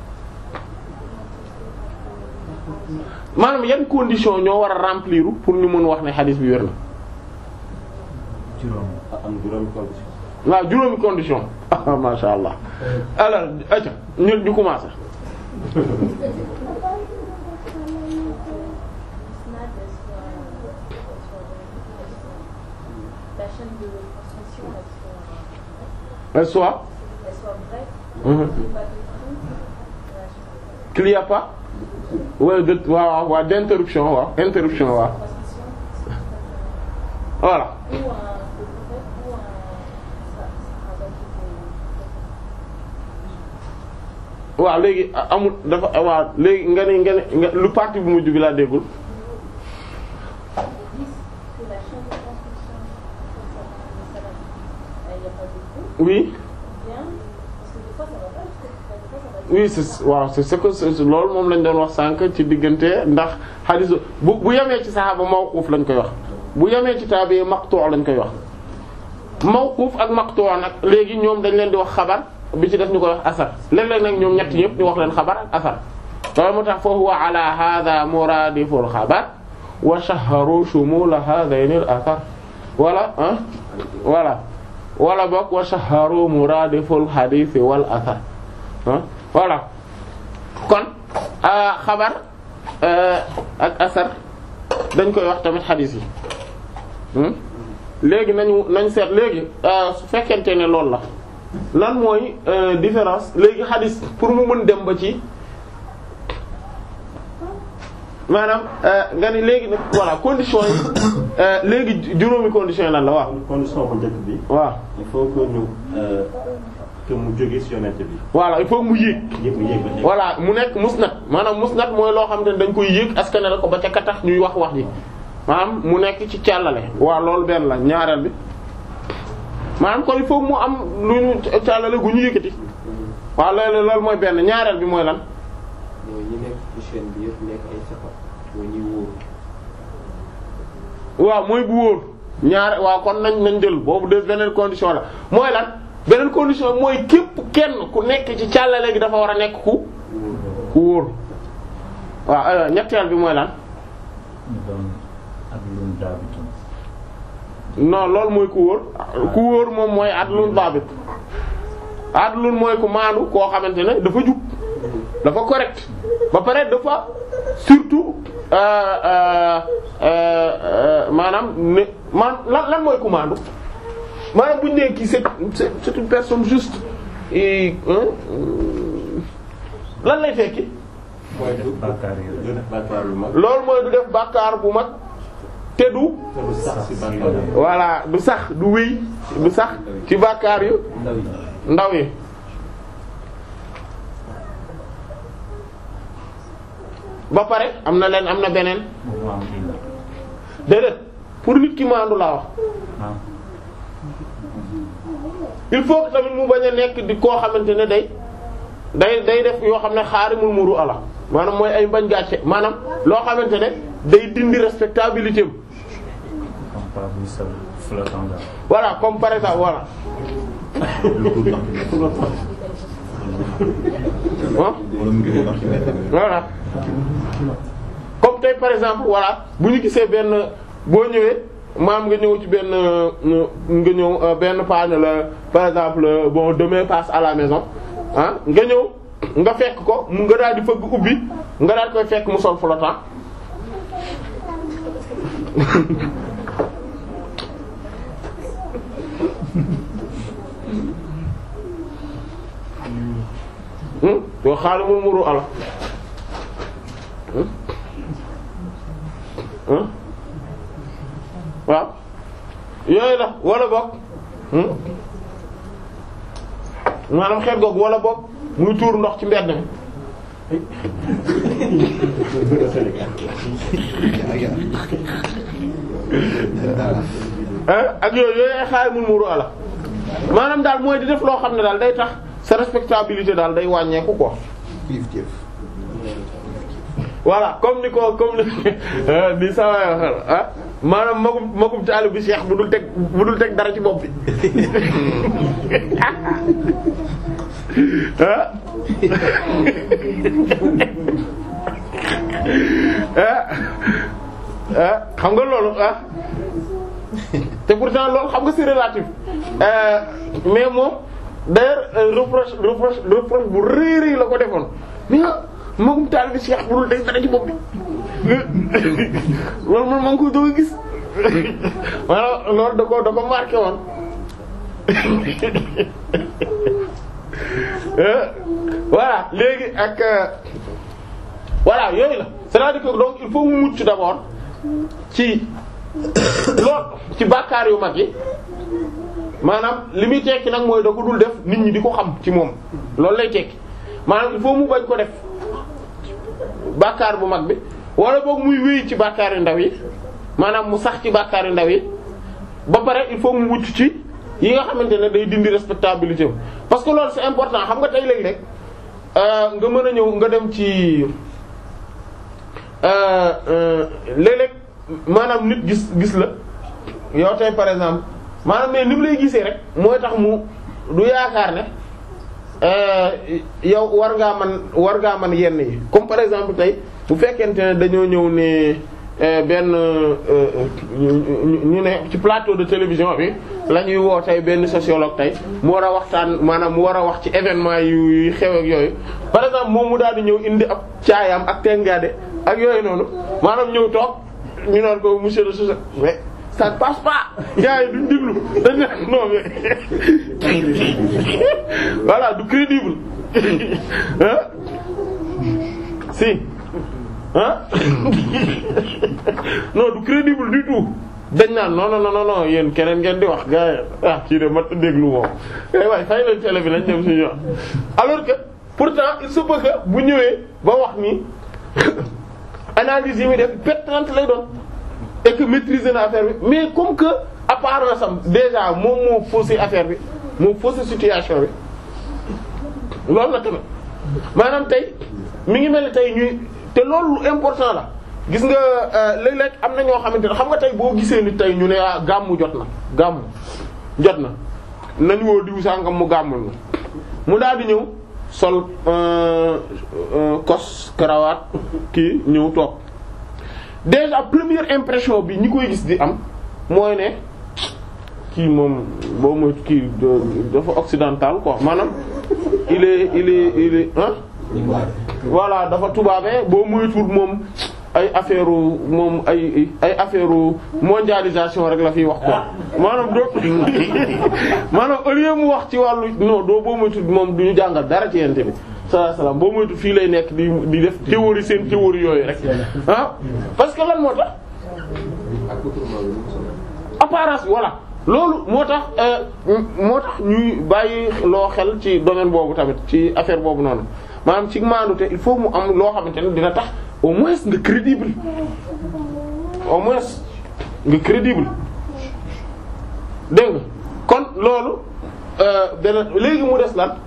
maanaam yan condition ñoo war a remplir pour ñu mën wax ne xadis bi wér na juróom am juróomi condition waaw juróomi condition ah masha Allah alors aca ñu ñu commencé La chaîne de transmission, elle elle soit, soit elle soit vraie, mhm. il n'y a pas de trou, qu'il y a pas wala de waaw waaw d'interruption waaw interruption waaw transmission, voilà ou un, de prophète, ou un, ça, ça va être waaw léegi amul dafa waaw léegi nga ne nga ne nga lu partie bu mujj bi laa déggul Ils disent que la chaîne de transmission, ça, ça, ça, il n'y a pas de trou, oui bien, parce que des fois ça va pas, parce que des fois ça va être oui c'est waaw c'est ce que c'est loolu moom lañ doon wax sànq ci diggante ndax xadiis bu bu yemee ci saxaaba mawquuf lañ koy wax bu yemee ci taabi maqtu' lañ koy wax mawquuf ak maqtu' nag léegi ñoom dañ leen di wax xabar bi ci def ñu koy wax asar léeg-léeg nag ñoom ñett ñëpp ñu wax leen xabar ak asar loolu moo tax fa huwa ala hadha muradiful xabar wa shahharu shumula hadhayn al athar wala ah voilà wala bokk wa shahharu muradiful hadith wal athar ah voilà kon xabar ak asar dañ koy wax tamit xadiis yi hmm? léegi nañu nañ seet léegi su fekkente ne loolu la lan mooy euh, différence léegi xadiis pour mu mën dem ba ci maanaam nga ni léegi nag voilà conditions yi euh, léegi juróomi conditions yi lan la waaw condition bu njëkk bi waaw il faut que ñu euh, que mu jóge ci yonent bi voilà il faut mu yéeg yëpp mu yéeg ba tey. voilà mu nekk musnad maanaam musnad mooy loo xam ne dañ koy yéeg askan la ko ba ca katax ñuy wax wax ji maanaam mu nekk ci càllale waaw loolu benn la ñaareel bi maanaam kon il faut mu am lu ñu càllale gu ñu yëkkati waaw loolu loolu mooy benn ñaareel bi mooy lan mooy ñi nekk ci chaîne bi yëpp nekk ay saxar mooy ñi wóoru waaw mooy bu wóor ñaare waaw kon nañ nañ jël boobu de beneen condition la mooy lan beneen condition mooy képp kenn ku nekk ci càllale gi dafa war a nekk ku ku wóor waaw aywa ñetteel bi mooy lan ñu doon ak lum daabitun non loolu mooy ku wóor ku wóor moom mooy adlun dabit adlun mooy ku maandu koo xamante ne dafa jub dafa correct ba pare dafa surtout euh, euh, euh, maanaam ne man lan lan mooy ku maandu maanaam bu ñu nee kii c'est c'est c'est une personne juste et hein, lan lay tekki mooy du bàkkaar yi du def bàkkaar lu mag loolu mooy du def bàkkaar bu mag te du te du sax si bàkkaar yi. voilà du sax du wéy du sax ci bàkkaar yu ndaw yi ndaw yi ba pare am na leen am na beneen bu am kii la déedéet pour nit ki maandu laa wax ah il faut que tamit mu bañ a nekk di koo xamante ne day day day def yoo xam ne xaarimul muru ala maanaam mooy ay mbañ gàcce maanaam loo xamante ne day dindi respectabilité am comme pas buy sol flottant daal voilà comme par exemple voilà ah wala mu ngi dox ci mbedd mi. voilà comme tey par exemple voilà bu ñu gisee benn boo ñëwee maam nga ñëw ci benn euh, nga ñëw euh, benn panne la par exemple euh, bon demain passe à la maison ah nga ñëw nga fekk ko mu nga daal di fëgg ubbi nga daal koy fekk mu sol flottant hmm yoo xaaral mu muru ala hmm hmm waaw yooyu la wala bokk hmm maanaam xeet googu wala bokk muy tuur ndox ci mbedd mi ah ak yooyu yooyu ay xaaral mu muru ala maanaam daal mooy di def loo xam ne daal day tax sa respectabilité daal day wàññeeku quoi. Kiif kiif. voilà comme ni ko comme ni ni saa waay waxal ah maanaam magum magum taalibe bi Cheikh bu dul teg bu dul teg dara ci bopp bi ah ah ah xam nga loolu ah te pourtant loolu xam nga c'est relatif euh, mais moom d'ailleurs euh, reproche reproche reproche bu rëy rëy la ko defoon mais magum taalibe bi Cheikh bu dul teg dara ci bopp bi loolu man maa ngi koy doog a gis maanaam loolu da ko da ko marqué woon voilà léegi ak voilà yooyu la c'est-à-dire que donc il faut mu mucc d'abord ci lool ci bàkkaar yu mag yi maanaam li muy tekki nag mooy da ko dul def nit ñi di ko xam ci moom loolu lay tekki maanaam il faut mu bañ ko def bàkkaar bu mag bi wala boog muy wéy ci bàkkaar yu ndaw yi maanaam mu sax ci bàkkaar yu ndaw yi ba pare il faut mu mucc ci yi nga xamante ne day dindi respectabilité am parce que loolu c'est important xam nga tey léegi rek nga mën a ñëw nga dem ci léeg-léeg maanaam nit gis gis la yow tey par exemple maanaam mais ni mu lay gisee rek mooy tax mu du yaakaar ne yow war ngaa man war ngaa man yenn yi comme par exemple tey bu fekkente ne dañoo ñëw ne benn ñu ne ci plateau de télévision bi la ñuy woo tey benn sociologue tey mu war a waxtaan maanaam mu war a wax ci événement yu xew ak yooyu par exemple moom mu daal di ñëw indi ab caayam ak tengaade ak yooyu noonu maanaam ñëw toog ñu naan ko monsieur le sociologue mais ça ne passe pas gars yi duñ déglu dañ ne non mais voilà du crédible ah si ah non du crédible du tout dañ naan non non non non yéen keneen ngeen di wax gars yi ah kii de mat déglu moom kay waay fay leen télé bi lañ dem suñu wax alors que pourtant il se peut que bu ñëwee ba wax ni analyse yi muy def pertinente lay doon et que maîtriser na affaire bi mais comme que apparence am déjà moom moo faussé affaire bi moo faussé situation bi loolu la tamit maanaam tey mi ngi mel ni tey ñuy te loolu lu important la gis nga léeg-léeg am na ñoo xamante ne xam nga tey boo gisee ni tey ñu ne ah gàmmu jot na gàmmu jot na nañ woo diw sàngam mu gàmmul na mu daal di ñëw sol kos karawaat kii ñëw toog déjà première impression bi ñi koy gis di am mooy ne kii moom boo mooy kii dafa occidental quoi maanaam il est il est il est hein voilà dafa tubaabee boo moytuwul moom ay affaire moom ay ay affaire mondialisation rek la fiy wax quoi maanaam doo maanaam au lieu mu wax ci wàllu non doo boo moytu moom du ñu jàngal dara ci yente bi sallallahu alayhi wasallam boo moytu fii lay nekk di di def théorie seen théorie yooyu rek ah parce que lan moo tax apparence bi voilà loolu moo tax moo tax ñuy bàyyi loo xel ci domaine boobu tamit ci affaire boobu noonu maanaam ci maandute il faut mu am loo xamante ne dina tax au moins nga crédible au moins nga crédible dégg nga kon loolu beneen léegi mu des lan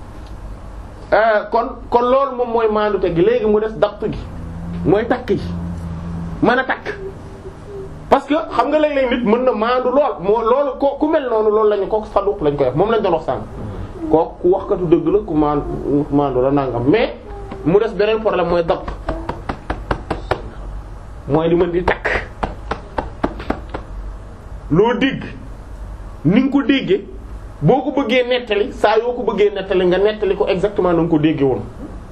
kon kon loolu moom mooy maandute gi léegi mu des dapt gi mooy takk gi mën a takk parce que xam nga léeg-léeg nit mën na maandu lool moo loolu ko ku mel noonu loolu lañu ko saduq lañ koy wax moom lañ doon wax sànq kooku ku waxkatu dëgg la ku maandu maandu la nangam mais mu des beneen problème mooy dapt mooy li mën di takk loo dégg ni nga ko déggee boo ko bëggee nettali saa yoo ko bëggee nettali nga nettali ko exactement na nga ko déggee woon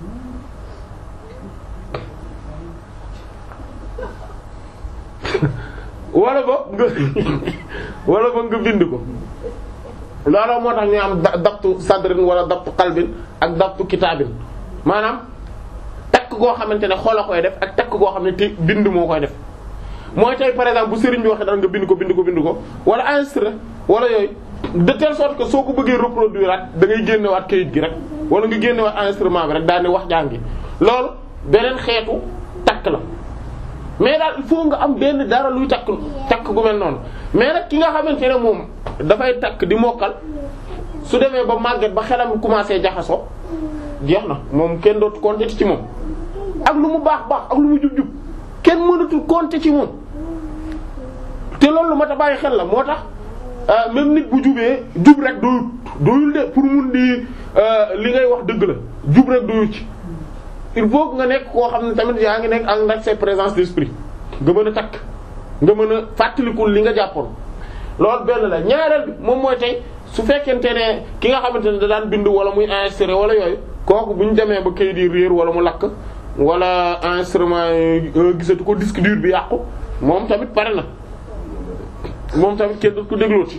wala ba nga wala ba nga bind ko looloo moo tax ñu am dabtu sadrin wala dabtu qalbin ak dabtu kitaabin maanaam takk goo xamante ne xol a koy def ak takk goo xam ne te bind moo koy def mooy tey par exemple bu sëriñ bi waxee daan nga bind ko bind ko bind ko wala enregistré wala yooyu de telle sorte que soo ko bëggee reproduire at da ngay génnewaat kayit gi rek wala nga génnewaat enregistrement bi rek daal di wax jàngi loolu beneen xeetu takk la mais daal il faut nga am benn dara luy takk takk gu mel noonu mais nag ki nga xamante ne moom dafay takk di mokkal su demee ba màgget ba xelam commencé jaxasoo jeex na moom kenn dootu compter ci moom ak lu mu baax baax ak lu mu jub jub kenn mënatul compter ci moom te loolu lu ma ta bàyyi xel la moo tax même nit bu jubee jub rek doyut doyul de pour mun di li ngay wax dëgg la jub rek doyut ci il faut que nga nekk koo xam ne tamit yaa ngi nekk ak ndax sa présence d'esprit nga mën a takk nga mën a fàttalikul li nga jàppoon loolu benn la ñaareel bi moom mooy tey su fekkente ne ki nga xamante ne da daan bind wala muy enregistré wala yooyu kooku bu ñu demee ba kayit yi réer wala mu lakk wala enregistrement yi gisatu ko disque dur bi yàqu moom tamit pare na moom tamit kenn du ko déglooti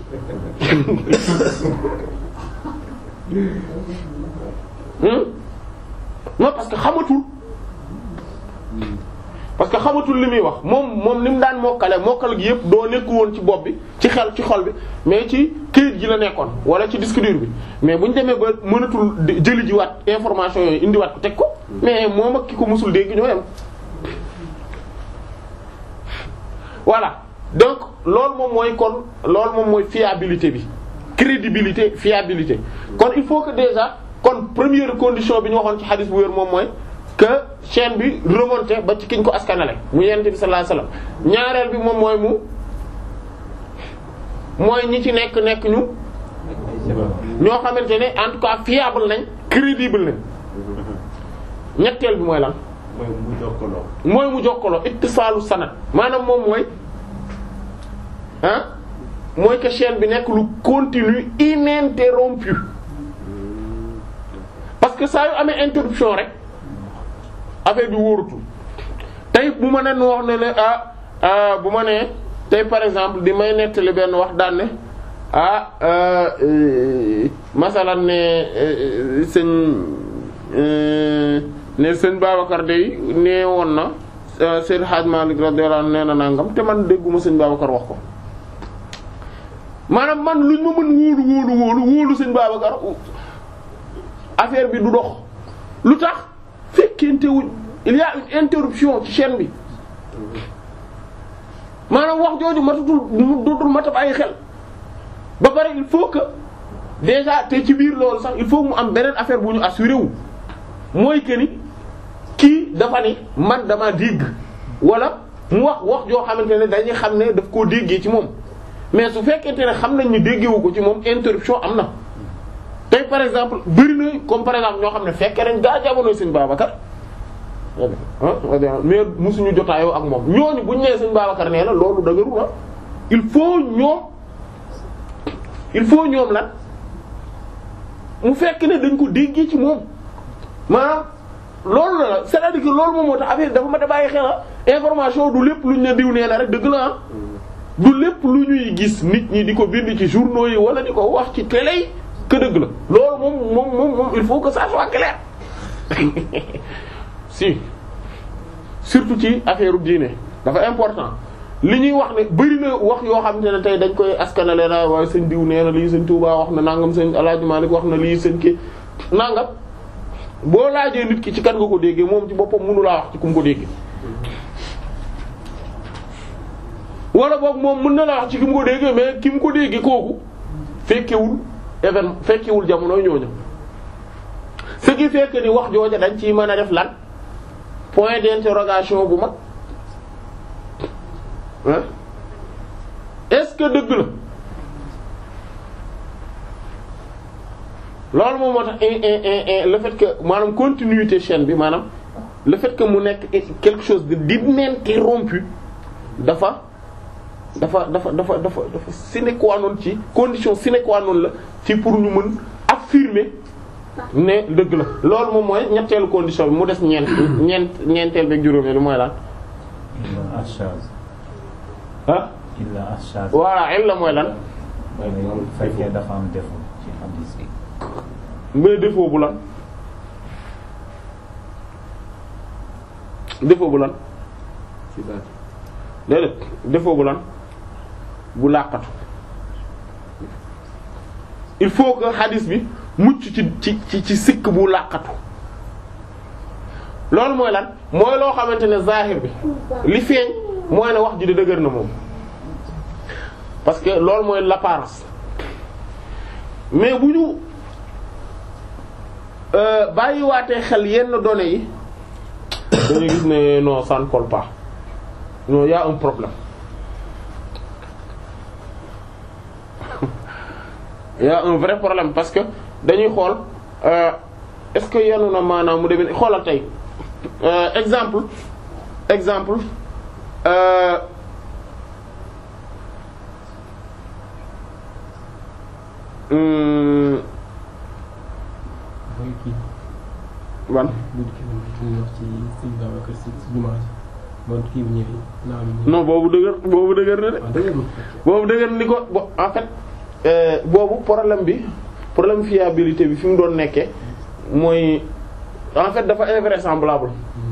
non parce que xamatul parce que xamatul li muy wax moom moom ni mu daan mokkale mokkal gi yëpp doo nekku woon ci bopp bi ci xel ci xol bi mais ci këyit gi la nekkoon wala ci disque dur bi mais bu ñu demee ba mënatul jëli ji waat information yooyu indiwaat ko teg ko mais moom ak ki ko mësul dégg ñoo yem voilà donc loolu moom mooy kon loolu moom mooy fiabilité bi crédibilité fiabilité kon il faut que déjà kon première condition bi ñu waxoon ci xadis bu wér moom mooy que chaîne bi remonté ba ci kiñ ko askanale mu yonent bi sallallahu alayhi wasallam ñaareel bi moom mooy mu mooy ñi ci nekk nekk ñu ñoo xamante ne en tout cas fiable nañ crédible nañ ñetteel bi mooy lan mooy mu jokkaloo. mooy mu jokkaloo ittisaalu sanad maanaam moom mooy ah mooy que chaîne bi nekk lu continue ininterrompu parce que saa yu amee interruption rek affaire bi wóorutul tey bu ma nen wax ne ne ah bu ma nee tey par exemple di may nettali benn wax daan ne ah masalan ne sëñ ne sëñ Babacar day nee woon na Seydou Hadj Malick radiyallahu anhu nee na nangam te man dégguma sëñ Babacar wax ko maanaam man luñ ma mën wóolu wóolu wóolu wóolu sëñ Babacar affaire bi du dox lu tax fekkente wuñ il y a une interruption ci chaîne bi maanaam wax jooju matatul dootul matab ay xel ba pare il faut que déjà te ci biir loolu sax il faut mu am beneen affaire bu ñu assuré wu mooy que ni kii dafa ni man dama dégg wala mu wax wax joo xamante ne dañuy xam ne daf koo déggee ci moom mais su fekkente ne xam nañ ni déggewu ko ci moom interruption am na tey par exemple bëri na comme par exemple ñoo xam ne fekkee nañ gaa jamono sëñ Babacar mais musuñu jotaayoo ak moom ñooñu buñ nee sëñ Babacar nee na loolu dëgëru na il faut ñoom il faut ñoom lan mu fekk ne dañ ko déggee ci moom maanaam loolu la la c'est-à-dire que loolu moom moo tax affaire dafa ma da bàyyi xel information du lépp luñ ne diw nee na rek dëgg la ah du lépp lu ñuy gis nit ñi di ko bind ci journaux yi wala di ko wax ci télé yi que dëgg la loolu moom moom moom moom il faut que ça soit clair si surtout ci affaire diine dafa important li ñuy wax ne bari na wax yoo xam ne tey dañ koy askanale na waaye sëñ diw nee na lii sëñ Touba wax na nangam sëñ El Hadj Malick wax na lii sëñ ki nangam boo laajee nit ki ci kan nga ko déggee moom ci boppam mënu laa wax ci ku mu ko déggee. wala boog moom mën na la wax ci ki mu ko déggee mais ki mu ko déggee kooku fekkewul événement fekkewul jamono ñooñu ce qui fait que ni wax jooja dañ ciy mën a def lan point d'interrogation bu mag hein est-ce que dëgg la loolu moom moo tax le fait que maanaam continuité chaîne bi maanaam le fait que mu nekk quelque chose de d'ininterrompu dafa dafa dafa dafa dafa dafa sine qua non ci condition sine qua non la ci pour ñu mën affirmer ne dëgg la loolu moom mooy ñetteelu condition bi mu des ñeent ñeent ñeenteel beeg juróomeel mooy lan illa ashaz ah illa ashaz voilà illa mooy lan mooy bu fekkee dafa am défaut ci hadith bi mais défaut bu lan défaut bu lan ci baat déedéet défaut bu lan bu làqatu il faut que hadith bi mucc ci ci ci ci sikk bu làqatu loolu mooy lan mooy loo xamante ne zahir bi li feeñ mooy ne wax ji di dëgër na moom parce que loolu mooy l'apparence mais bu ñu bàyyiwaatee xel yenn données yi dañuy gis ne non ça ne colle pas non y a un problème y a un vrai problème parce que dañuy xool euh, est-ce que yenu na maanaam mu demee xoolal tey euh, exemple exemple euh, hum, mooy kii ban bu kii bi ñuy wax ci sëñ Babacar si si jumaa ji bon kii bi ñëwee naa mi non boobu dëgër boobu dëgër na de waaw dëgg la boobu dëgër ni ko bo en fait euh, boobu problème bi problème fiabilité bi fi mu doon nekkee mooy en fait dafa invraisemblable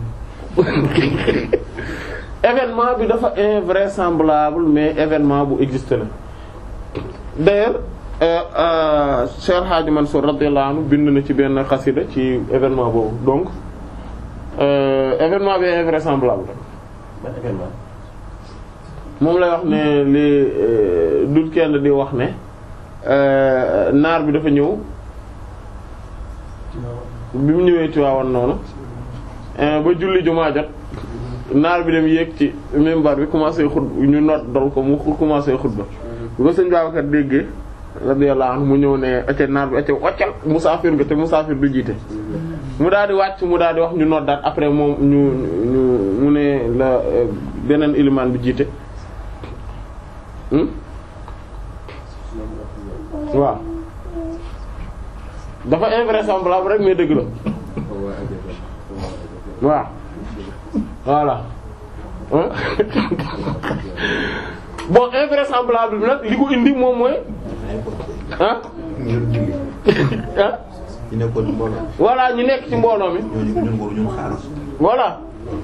événement bi dafa invraisemblable mais événement bu existe la d'ailleurs euh, euh, Cheikh Hadji Mansour radiyallahu anhu bind na ci benn xasida ci événement boobu donc euh, événement bi invraisemblable ban événement moom lay wax ne li dul kenn di wax ne euh, naar bi dafa ñëw bi mu ñëwee Tiwaawan noonu euh, ba julli jumaa jot naar bi dem yéeg ci minbar bi commencé xut ñu noot dal ko mu commencé xutba bu ko sëñ Babacar déggee radiyallahu anhu mu ñëw ne acca naar bi acca waccal musaafir nga te musaafir du jiite mu daal di wàcc mu daal di wax ñu noddaat après moom ñu ñu mu ne la euh, beneen ilimaan bi jiite hmm? waaw dafa invraisemblable rek mais dëgg la waaw voilà hein bon invraisemblable bi nag li ko indi moom mooy ah ah ñu nekkoon ci mbooloo voilà ñu nekk ci mbooloo mi ñooñu ñun boobu ñun xaaral voilà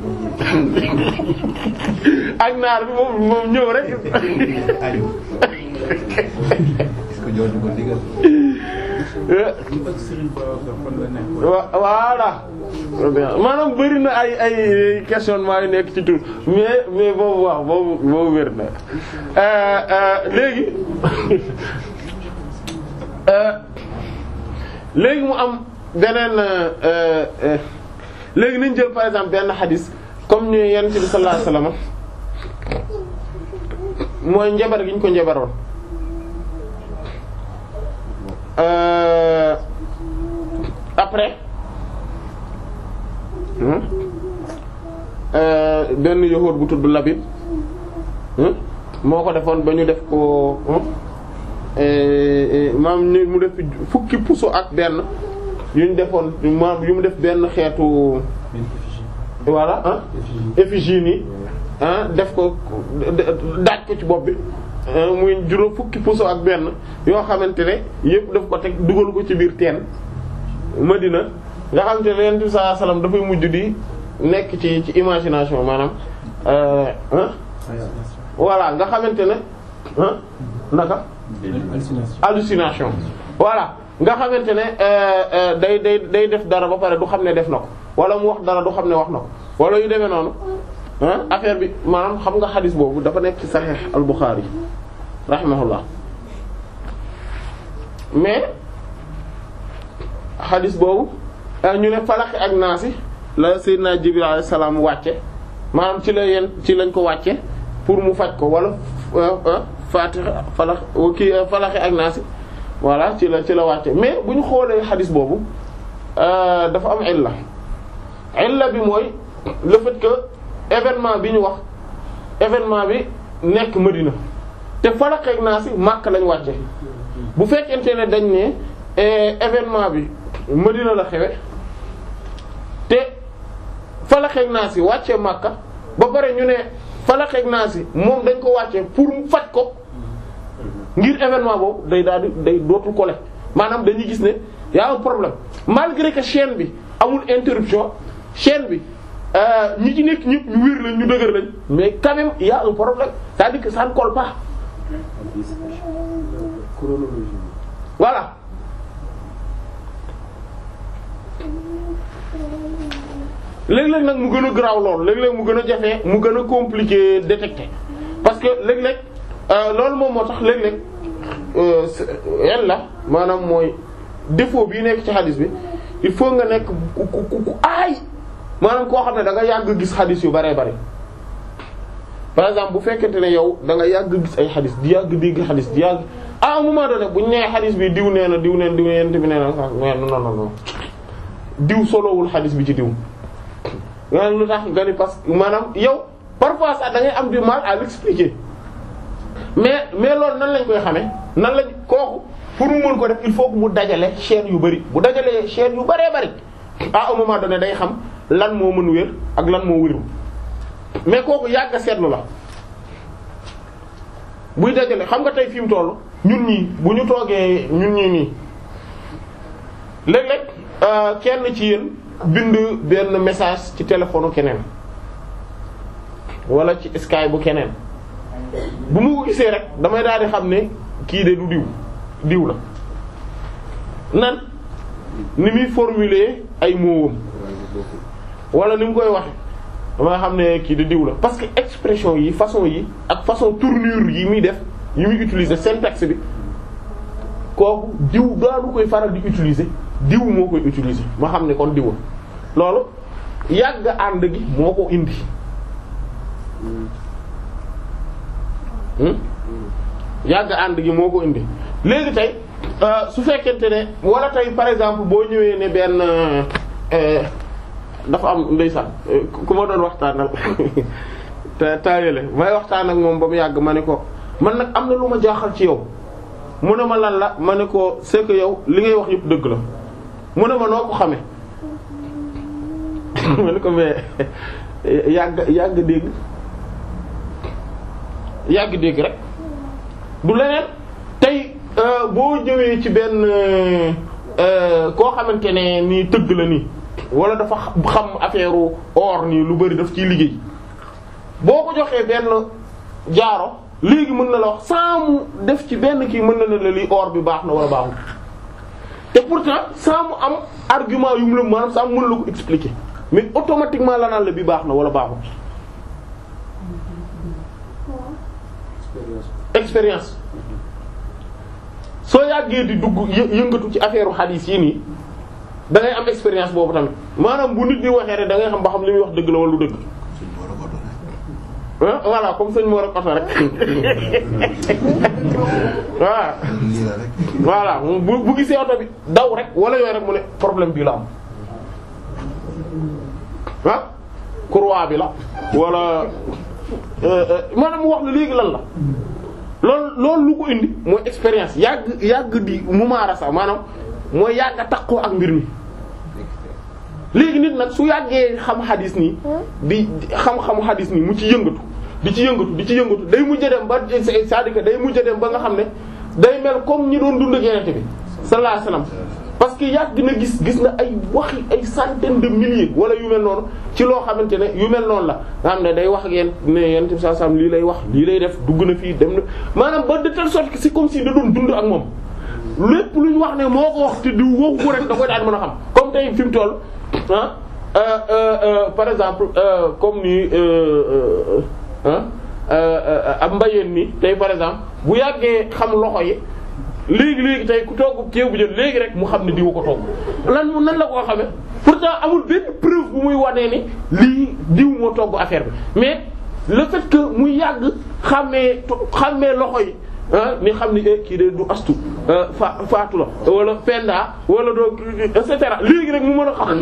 ak naar bi moom moom ñëw rek ayu est-ce que ñooñu ko digal ak Serigne Babacar fan la nekk. wa- voilà maanaam bëri na ay ay questionnement yu nekk ci tur mais mais boobu waaw boobu boobu wér na Euh, euh, léegi euh, léegi mu am beneen euh, euh, léegi nañ jël par exemple benn xadis comme ñu yonent bi sallallahu alayhi wasallam mooy njabar gi ñu ko njabaroon Euh, après hmm, euh, benn yahuud bu tudd Labid hmm, moo ko defoon ba ñu def ko hmm, eh, eh, maam ñu mu def fukki puso ak benn yu ñu defoon maanaam yu mu def benn xeetu voilà ah effigie nii ah def ko daaj ko ci bopp bi muy juróom fukki puso ak benn yoo xamante ne yépp daf ko teg dugal ko ci biir teen Madina nga xamante ne Yonent bi sallallahu alayhi wasallam dafay mujj di nekk ci ci imagination maanaam ah voilà nga xamante ne ah naka hallucination voilà nga xamante ne day day day def dara ba pare du xam ne def na ko wala mu wax dara du xam ne wax na ko wala yu demee noonu ah affaire bi maanaam xam nga xadis boobu dafa nekk ci Sahih al-Bukhari rahimahullah mais xadis boobu ñu ne falaq ak naasi la Seydina Jibril alayhi salaam wàcce maanaam ci la yeen ci lañ ko wàcce pour mu faj ko wala Fatiha falaq kii falaq ak naasi voilà ci la ci la wàcce mais bu ñu xoolee xadis boobu dafa am illa illa bi mooy le fait que événement bi ñu wax événement bi nekk Madina te falaq ak naasi Makka lañ wàcce bu fekkente ne dañ ne événement bi Madina la xewe te falaq ak naasi wàcce Makka ba pare ñu ne falaq ak naasi moom dañ ko wàcce pour mu faj ko ngir événement boobu day daal di day dootul kole maanaam dañuy gis ne y a un problème malgré que chaîne bi amul interruption chaîne bi ñi ci nekk ñëpp ñu wér lañ ñu dëgër lañ mais quand même y a un problème c'est-à-dire que ça ne colle pas voilà léeg-léeg nag mu gën a garaaw lool léeg-léeg mu gën a jafe mu gën a compliqué détecter parce que léeg-léeg loolu moom moo tax léeg-léeg yan la maanaam mooy défaut bii nekk ci xadis bi il faut nga nekk ku ku ku aay maanaam koo xam ne da nga yàgg gis xadis yu baree bari par exemple bu fekkente ne yow da nga yàgg gis ay xadis di yàgg dégg xadis di yàgg à un moment donné bu ñu nee xadis bi diw nee na diw nee na diw yent bi nee na sax mais non non non diw solowul xadis bi ci diw nga lu tax nga ni parce que maanaam yow parfois sax da ngay am du mal à l'expliquer mais mais loolu nan lañ koy xamee nan lañ kooku pour mu mën ko def il faut que mu dajale chaîne yu bari bu dajalee chaîne yu baree bari à un moment donné day xam lan moo mën wér ak lan moo wérul mais kooku yàgg a seetlu la buy dajale xam nga tey fi mu toll ñun ñii bu ñu toogee ñun ñii nii léeg-léeg kenn ci yéen bind benn message ci téléphone keneen wala ci Skype bu keneen bu mu ko gisee rek damay daal di xam ne kii de du diw diw la nan ni muy formuler ay mots wala ni mu koy waxe damay xam ne kii de diw la parce que expression yi façon yi ak façon tournure yi muy def yi muy utiliser syntaxe bi kooku diw daanu koy faral di utiliser diw moo koy utiliser ma xam ne kon diw loolu yàgg ànd gi moo ko indi yàgg ànd gi moo ko indi léegi tey su fekkente ne wala tey par exemple boo ñëwee ne benn dafa am ndeysaan ku ma doon waxtaanal te taayale may waxtaan ak moom ba mu yàgg ma ne ko man nag am na lu ma jaaxal ci yow mu ne ma lan la ma ne ko c'est que yow li ngay wax yëpp dëgg la mu ne ma noo ko xamee ma ne ko mais yàgg yàgg dégg yàgg dégg rek du leneen tey boo ñëwee ci benn koo xamante ne nii tëgg la nii wala dafa xam affaire or nii lu bari daf ciy liggéey boo ko joxee benn jaaro léegi mën na la wax sans mu def ci benn kii mën na ne la lii or bi baax na wala baaxul te pourtant sans mu am argument yu mu la maanaam sans mu mën la ko expliquer mais automatiquement la naan la bi baax na wala baaxul. expérience soo yàggee di dugg yë- yëngatu ci affaire xadiis yi nii da ngay am expérience boobu tamit maanaam bu nit di waxee rek da ngay xam ba xam li muy wax dëgg la wala lu dëgg. ah voilà comme sëñ Mor ak oto rek waaw voilà bu bu gisee oto bi daw rek wala yooyu rek mu ne problème bi la am ah courroie bi la wala maanaam mu wax la léegi lan la loolu loolu lu ko indi mooy expérience yàgg yàgg di mumaarasa maanaam mooy yàgg a takkoo ak mbir mi léegi nit nag su yàggee xam xadis nii di xam-xamu xadis nii mu ci yëngatu di ci yëngatu di ci yëngatu day mujj a dem ba c'est-à-dire que day mujj a dem ba nga xam ne day mel comme ñi doon dund ak Yonent bi sallallahu alayhi wasallam parce que yàgg na gis gis na ay waxi ay centaines de milliers wala yu mel noonu ci loo xamante ne yu mel noonu la nga xam ne day wax ak yéen ne Yonent bi sallallahu alayhi wasallam lii lay wax lii lay def dugg na fii dem na maanaam ba de telle sorte que c'est comme si da doon dund ak moom lépp lu ñu wax ne moo ko wax te du waxu ko rek da koy daan mën a xam comme tey fi mu toll ah euh, euh, euh, par exemple comme ni ab mbayeen ni tey par exemple bu yàggee xam loxo yi léegi léegi tey ku togg ceeb bu jël léegi rek mu xam ne diw ko togg lan mu nan la koo xamee pourtant amul benn preuve bu muy wanee ni lii diw moo togg affaire bi mais le fait que muy yàgg xàmmee xàmmee loxo yi ah ni xam ni kii de du astu fa faatu la wala penda wala doo et cetera léegi rek mu mën a xam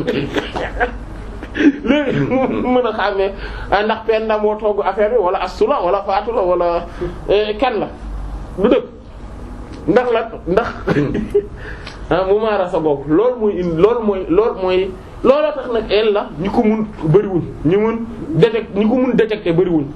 léegi mu mën a xàmmee ndax penda moo togg affaire bi wala astu la wala faatu la wala kan la du dëgg ndax la ndax ah mu maara sa bopp loolu mooy indi loolu mooy loolu mooy looloo tax nag el la ñi ko mun bëriwuñ ñu mun détecter ñi ko mun détecter bëriwuñ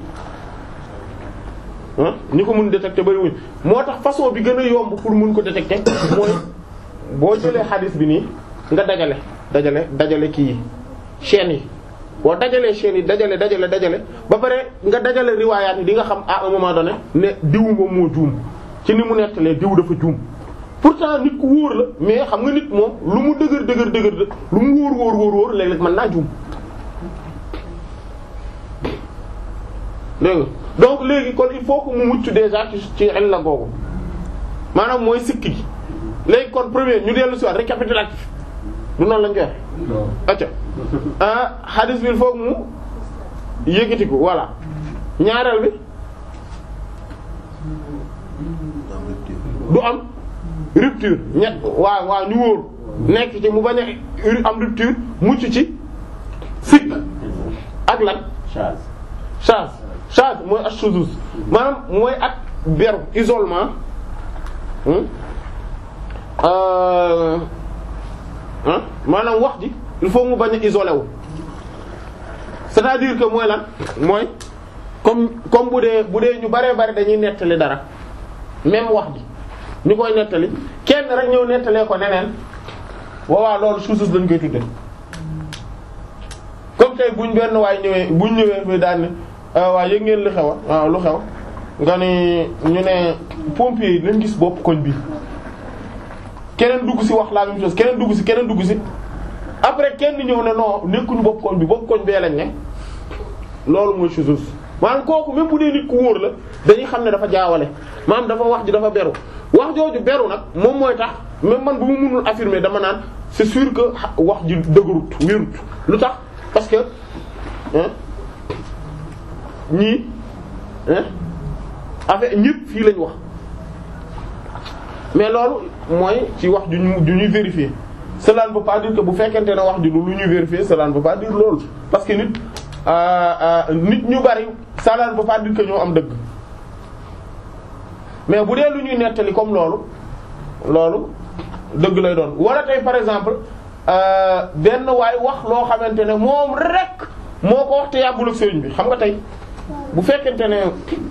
ah ñi ko mun détecter bëriwuñ moo tax façon bi gën a yomb pour mun ko détecter mooy boo jëlee xadis bi nii nga dajale dajale dajale kii yi chaînes yi boo dajalee chaînes yi dajale dajale dajale ba pare nga dajale riwaayaat yi di nga xam à un moment donné ne diw moom moo juum ci ni mu nettalee diw dafa juum pourtant nit ku wóor la mais xam nga nit moom lu mu dëgër dëgër dëgër lu mu wóor wóor wóor wóor léeg-léeg mën naa juum dégg nga donc léegi kon il faut que mu mucc déjà ci ci illa googu maanaam mooy sikki gi léegi kon premier ñu dellu si waat récapitulatif du noonu lañ koy wax acca ah hadith bi il faut que mu yëkkatiku voilà ñaareel bi du am rupture ñett waaw waaw ñu wóor nekk ci mu bañ a am rupture mucc ci sikk ak lan Chaz. charge charge mooy ashuzuz maanaam mooy ak beru isolement hmm? euh hein maanaam wax ji il faut mu bañ a isolé wu c'est-à-dire que mooy lan mooy comme comme bu dee bu dee ñu baree bari dañuy nettali dara même wax ji ñu koy nettali kenn rek ñëw nettalee ko neneen waawaa loolu shuzuz lañ koy tudde comme tey buñ benn waay ñëwee buñ ñëwee fi daan ne waaw yëg ngeen lu xew a waaw lu xew nga ni ñu ne pompier yi nañ gis bopp koñ bi keneen dugg ci wax la même chose keneen dugg ci keneen dugg ci après kenn ñëw ne non nekkuñu bopp koñ bi bopp koñ bee lañ ne loolu mooy chose maanaam kooku même bu dee nit ku wóor la dañuy xam ne dafa jaawale maanaam dafa wax ji dafa beru wax jooju beru nag moom mooy tax même man bu mu mënul affirmer dama naan c'est sûr que wax ji dëgërut wérut lu tax parce que hein ñii hein affaire ñëpp fii lañ wax mais loolu mooy ci wax ju ñu ju ñuy vérifier cela ne veut pas dire que bu fekkente ne wax ji lu ñuy vérifier cela ne veut pas dire loolu parce que nit nit ñu bari cela ne veut pas dire que ñoo am dëgg mais bu dee lu ñuy nettali comme loolu loolu dëgg lay doon wala tey par exemple benn waay wax loo xamante ne moom rek moo ko wax te yàggul ak sëriñ bi xam nga tey bu fekkente ne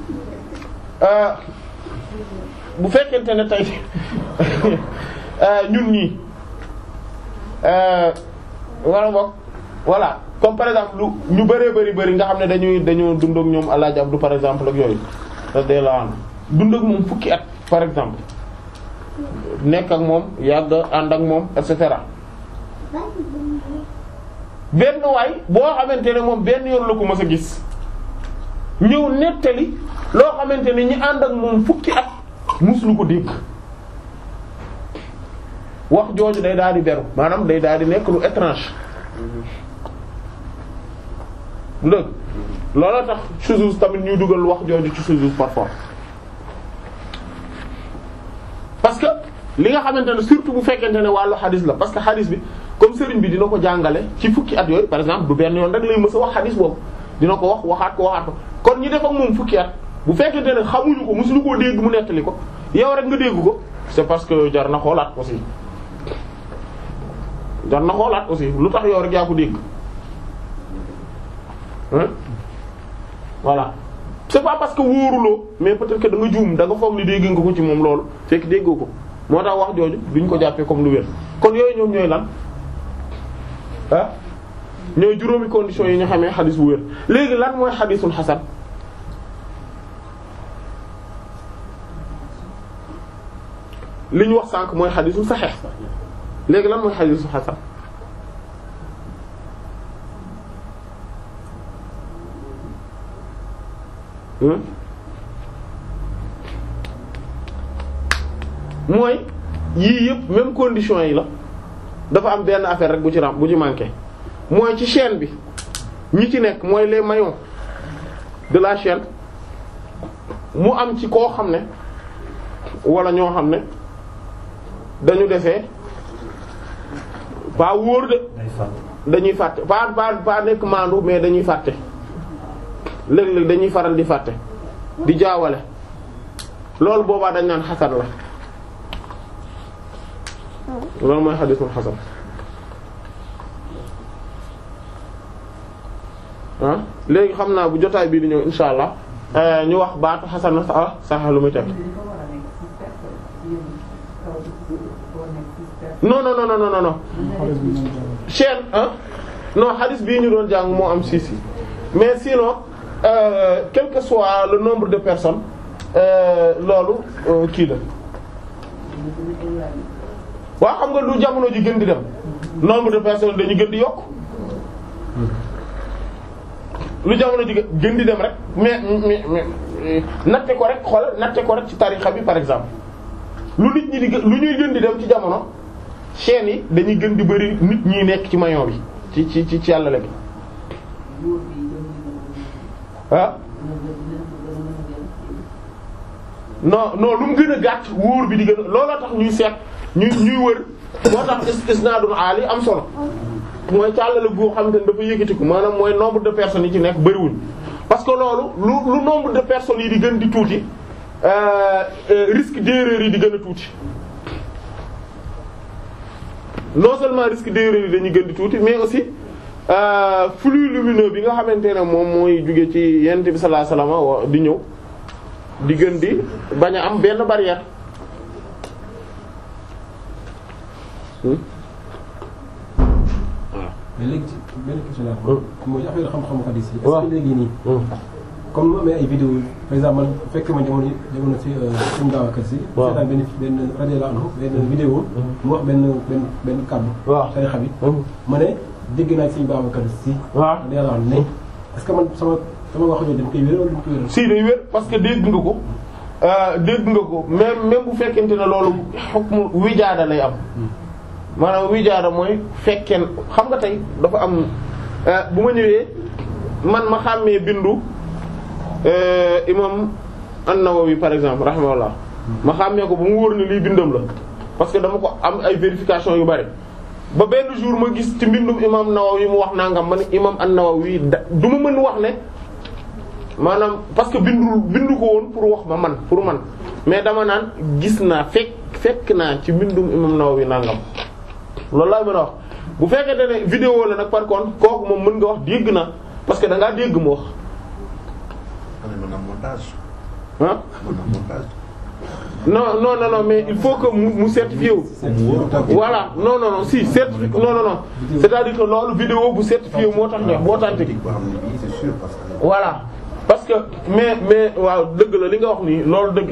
bu fekkente ne tey ñun ñii wala boog voilà comme par exemple lu ñu bëree bëri bëri nga xam ne dañuy dañoo dund ak ñoom Alaaji Abdu par exemple ak yooyu da la an dund ak moom fukki at par exemple nekk ak moom yàgg ànd ak moom et cetera benn waay boo xamante ne moom benn yoon la ko mës a gis ñëw nettali loo xamante ne ñi ànd ak moom fukki at muslu ko dégg wax jooju day daal di beru maanaam day daal di nekk lu étrange dëgg looloo tax shuzuz tamit ñuy dugal wax jooju ci shuzuz parfois parce que li nga xamante ne surtout bu fekkente ne wàllu xadis la parce que xadis bi comme sëriñ bi dina ko jàngale ci fukki at yooyu par exemple du benn yoon rek lay mës a wax xadis boobu dina ko wax waxaat ko waxaat ko kon ñi def ak moom fukki at bu fekkente ne xamuñu ko mosuñu koo dégg mu nettali ko yow rek nga dégg ko c'est parce que jar na xoolaat aussi jar na xoolaat aussi lu tax yow rek yaa ko dégg hein voilà c'est pas parce que wóoruloo mais peut-être que da nga juum da nga foog ni dégg nga ko ci moom loolu fekk déggoo ko moo tax wax jooju duñ ko jàppee comme lu wér kon yooyu ñoom ñooy lan ah ñooy juróomi conditions yi ñu xamee xadis bu wér léegi lan mooy xadisul xasan li ñu wax sànq mooy xadisul saxeex léegi lan mooy xadisul xasan hmm mooy yii yëpp même conditions yi la dafa am benn affaire rek bu ci ram bu ci manqué mooy ci chaîne bi ñi ci nekk mooy les maillons de la chaîne mu am ci koo xam ne wala ñoo xam ne dañu defee pas wóor de day fàtt dañuy fàtte pas pas pas nekk maandu mais dañuy fàtte léeg-léeg dañuy faral di fàtte di jaawale loolu boobaa dañ naan xasan la loolu mooy xadisul xasan ah léegi xam naa bu jotaay bii di ñëw insha allah euh, ñu wax baatu xasan na ah sax lu muy teg non non non non non non xaalis bi moom jàll. chaîne ah non hadith bii ñu doon jàng moo am six yi mais sinon euh, quel que soit le nombre de personnes euh, loolu euh, kii la waaw xam nga lu jamono ji gën di dem nombre de personnes dañu gën di yokk lu jamono ji gën di dem rek mais mais mais natte ko rek xool natte ko rek ci tarixa bi par exemple lu nit ñi di gë- lu ñuy gën di dem ci jamono chaînes yi dañuy gën di bari nit ñi nekk ci maillon bi ci ci ci ci yàlla gi ah non non lu mu gën a gàtt wóor bi di gën a looloo tax ñuy seet ñuy ñuy wër moo tax is isnaadul aali am solo mooy càllale goo xam ne dafa yëkkatiku maanaam mooy nombre de personnes yi ci nekk bariwuñ parce que loolu lu lu nombre de personnes yi di gën di tuuti euh, euh, risque d'erreur yi di gën a tuuti non seulement risque d'erreur yi dañuy gën di tuuti mais aussi euh, flux lumineux bi nga xamante ne moom mooy jóge ci yent bi sallallahu alayhi wasallam wa- di ñëw di gën di bañ a am benn barrière Hmm? mais léegi ci benn question laa Hmm. mooy affaire xam-xamu xadis yi. est-ce waaw. que léegi nii Hmm. comme mu amee ay vidéo yi par exemple man fekk ma jamono jamono si suñu daaw ak si. waaw. seetaan benn benn rajo la anhu benn vidéo. mu wax benn benn benn kàddu. waaw. tarixa bi. Hmm. ma ne dégg naa Sëriñ Babacar Si. waaw da yàlla wax ne est-ce que man sama sama wax jooju dama koy wéral wala dama koy wéral. si day wér parce que dégg nga ko euh, dégg nga ko même même bu fekkente ne loolu xukmu wijaada lay am maanaam wijaada mooy fekkeen xam nga tey dafa am euh, bu ma ñëwee man ma xàmmee bindu euh, imam an-Nawawi par exemple rahimahullah ma xàmmee ko ba mu wóor ne lii bindam la parce que dama ko am ay vérification yu bari ba benn jour ma gis ci mbindum imam Nawawi mu wax nangam ma ne imam an-Nawawi da du ma mën wax ne maanaam parce que bindu bindu ko woon pour wax ma man pour man mais dama naan gis naa fekk fekk naa ci mbindum imam Nawawi nangam loolu laa mën a wax bu fekkente ne vidéo la nag par contre kooku moom mën nga wax dégg na parce que da ngaa dégg mu wax mën na montage ah mën na montage non non non non mais il faut que mu mu certifié wu. voilà non non non si certifié non non non c'est-à-dire que loolu vidéo bu certifié wu moo tax ñu moo tax boo xam ne bii c'est sûr parce que voilà parce que mais mais waaw dëgg la li nga wax nii loolu dëgg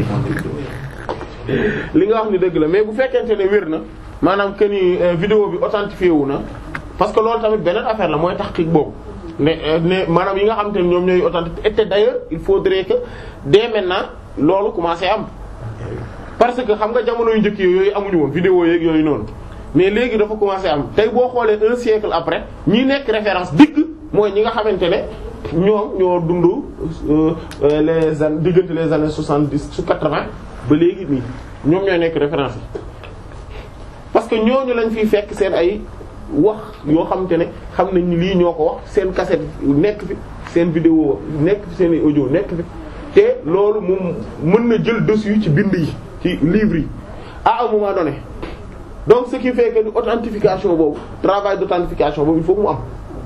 la li nga wax ni dëgg la mais bu fekkente ne wér na maanaam que ni euh, vidéo bi authentifié wu na parce que loolu tamit beneen affaire la mooy tahqiq boobu ne euh, ne maanaam yi nga xam te ne ñoom ñooy authentifié et d'ailleurs il faudrait que dès maintenant loolu commencé am parce que xam nga jamono yu njëkk yooyu amuñu woon vidéo yeeg yooyu noonu mais léegi dafa commencé am tey boo xoolee un siècle après ñi nekk référence dëgg mooy ñi nga xamante ne ñoom ñoo dund euh, euh, les années diggante les années soixante-dix su quatre-vingt ba léegi nii ñoom ñooy nekk référence yi parce que ñooñu lañ fiy fekk seen ay wax yoo xamante ne xam nañ ni lii ñoo ko wax seen cassette nekk fi seen vidéo nekk fi seen audio nekk fi te loolu moom mën na jël dessus ci bind yi ci livre yi à un moment donné donc ce qui fait que ni authentification boobu travail d'authentification boobu il faut mu am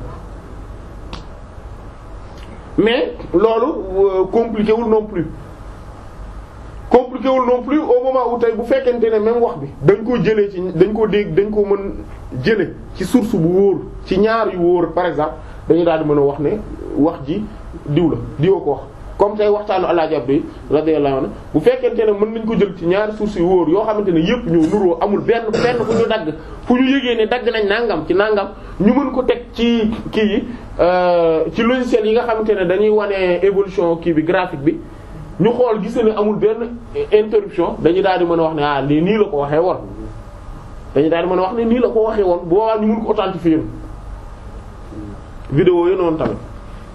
mais loolu euh, compliqué wul non plus compliqué wul non plus au moment où tey bu fekkente ne même wax bi dañ koo jëlee ci dañ koo dégg dañ koo mën jële ci source bu wóor ci ñaar yu wóor par exemple dañu daal di mën a wax ne wax ji diw la diwoo ko wax comme tey waxtaanu Alaaji Abdu radiyallahu anhu bu fekkente ne mën nañ ko jël ci ñaari sources yu wóor yoo xamante ne yépp ñoo nuroo amul benn benn fu ñu dagg fu ñu yëgee ne dagg nañ nangam ci nangam ñu mën ko teg ci kii yi ci logiciel yi nga xamante ne dañuy wane évolution kii bi graphique bi ñu xool gis ne amul benn interruption dañu daal di mën a wax ne ah lii nii la ko waxee woon dañu daal di mën a wax ne nii la ko waxee woon bu boobaa ñu mën ko authentifier vidéo yi noonu tamit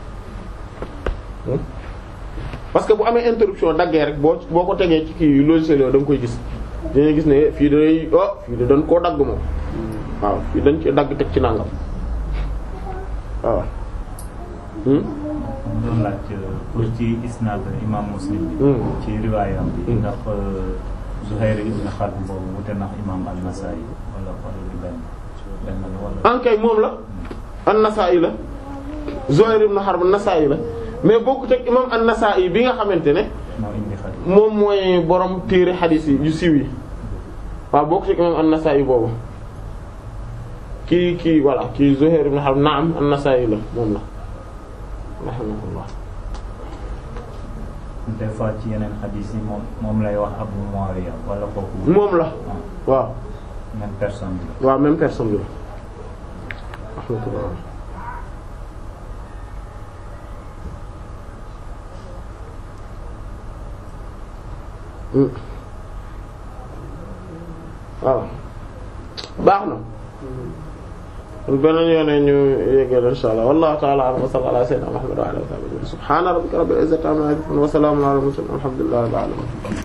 parce que bu amee interruption daggee rek boo boo ko tegee ci kii logiciel yooyu da nga koy gis dañuy gis ne fii day oh fii de dañ koo dagg moom waaw fii dañ ci dagg teg ci nangam waaw. doon laaj pour ci isnaad imam muslim bi ci riwaayam bi ndax Zuhayr ibn Harb boobu wute ndax imam an-Nasa'i wala wala lu benn benn la wala ankay moom la an-Nasa'i la Zuhayr ibn Harb an-Nasa'i la mais bokkut ak imam an-Nasa'i bi nga xamante ne moo indi xadis moom mooy borom téere xadiis yi yu siiw yi waaw bokkut ak imam an-Nasa'i boobu kii kii voilà kii Zuhayr ibn Harb naam an-Nasa'i la moom la rahimahullah des fois ci yeneen xadis yi moom moom lay wax Abu Muawiya wala kooku moom la waaw même personne bi la waaw même personne bi rahmatullah waaw baax na kon beneen yoone ñu yeggal insha Allah wallahu ta'ala a'lam wa sallallahu ala sayyidina Muhammad wa ala alihi wa sahbihi subhana rabbika rabbil izzati amma yasifun wa salamun ala al mursalin walhamdulillahi rabbil alamin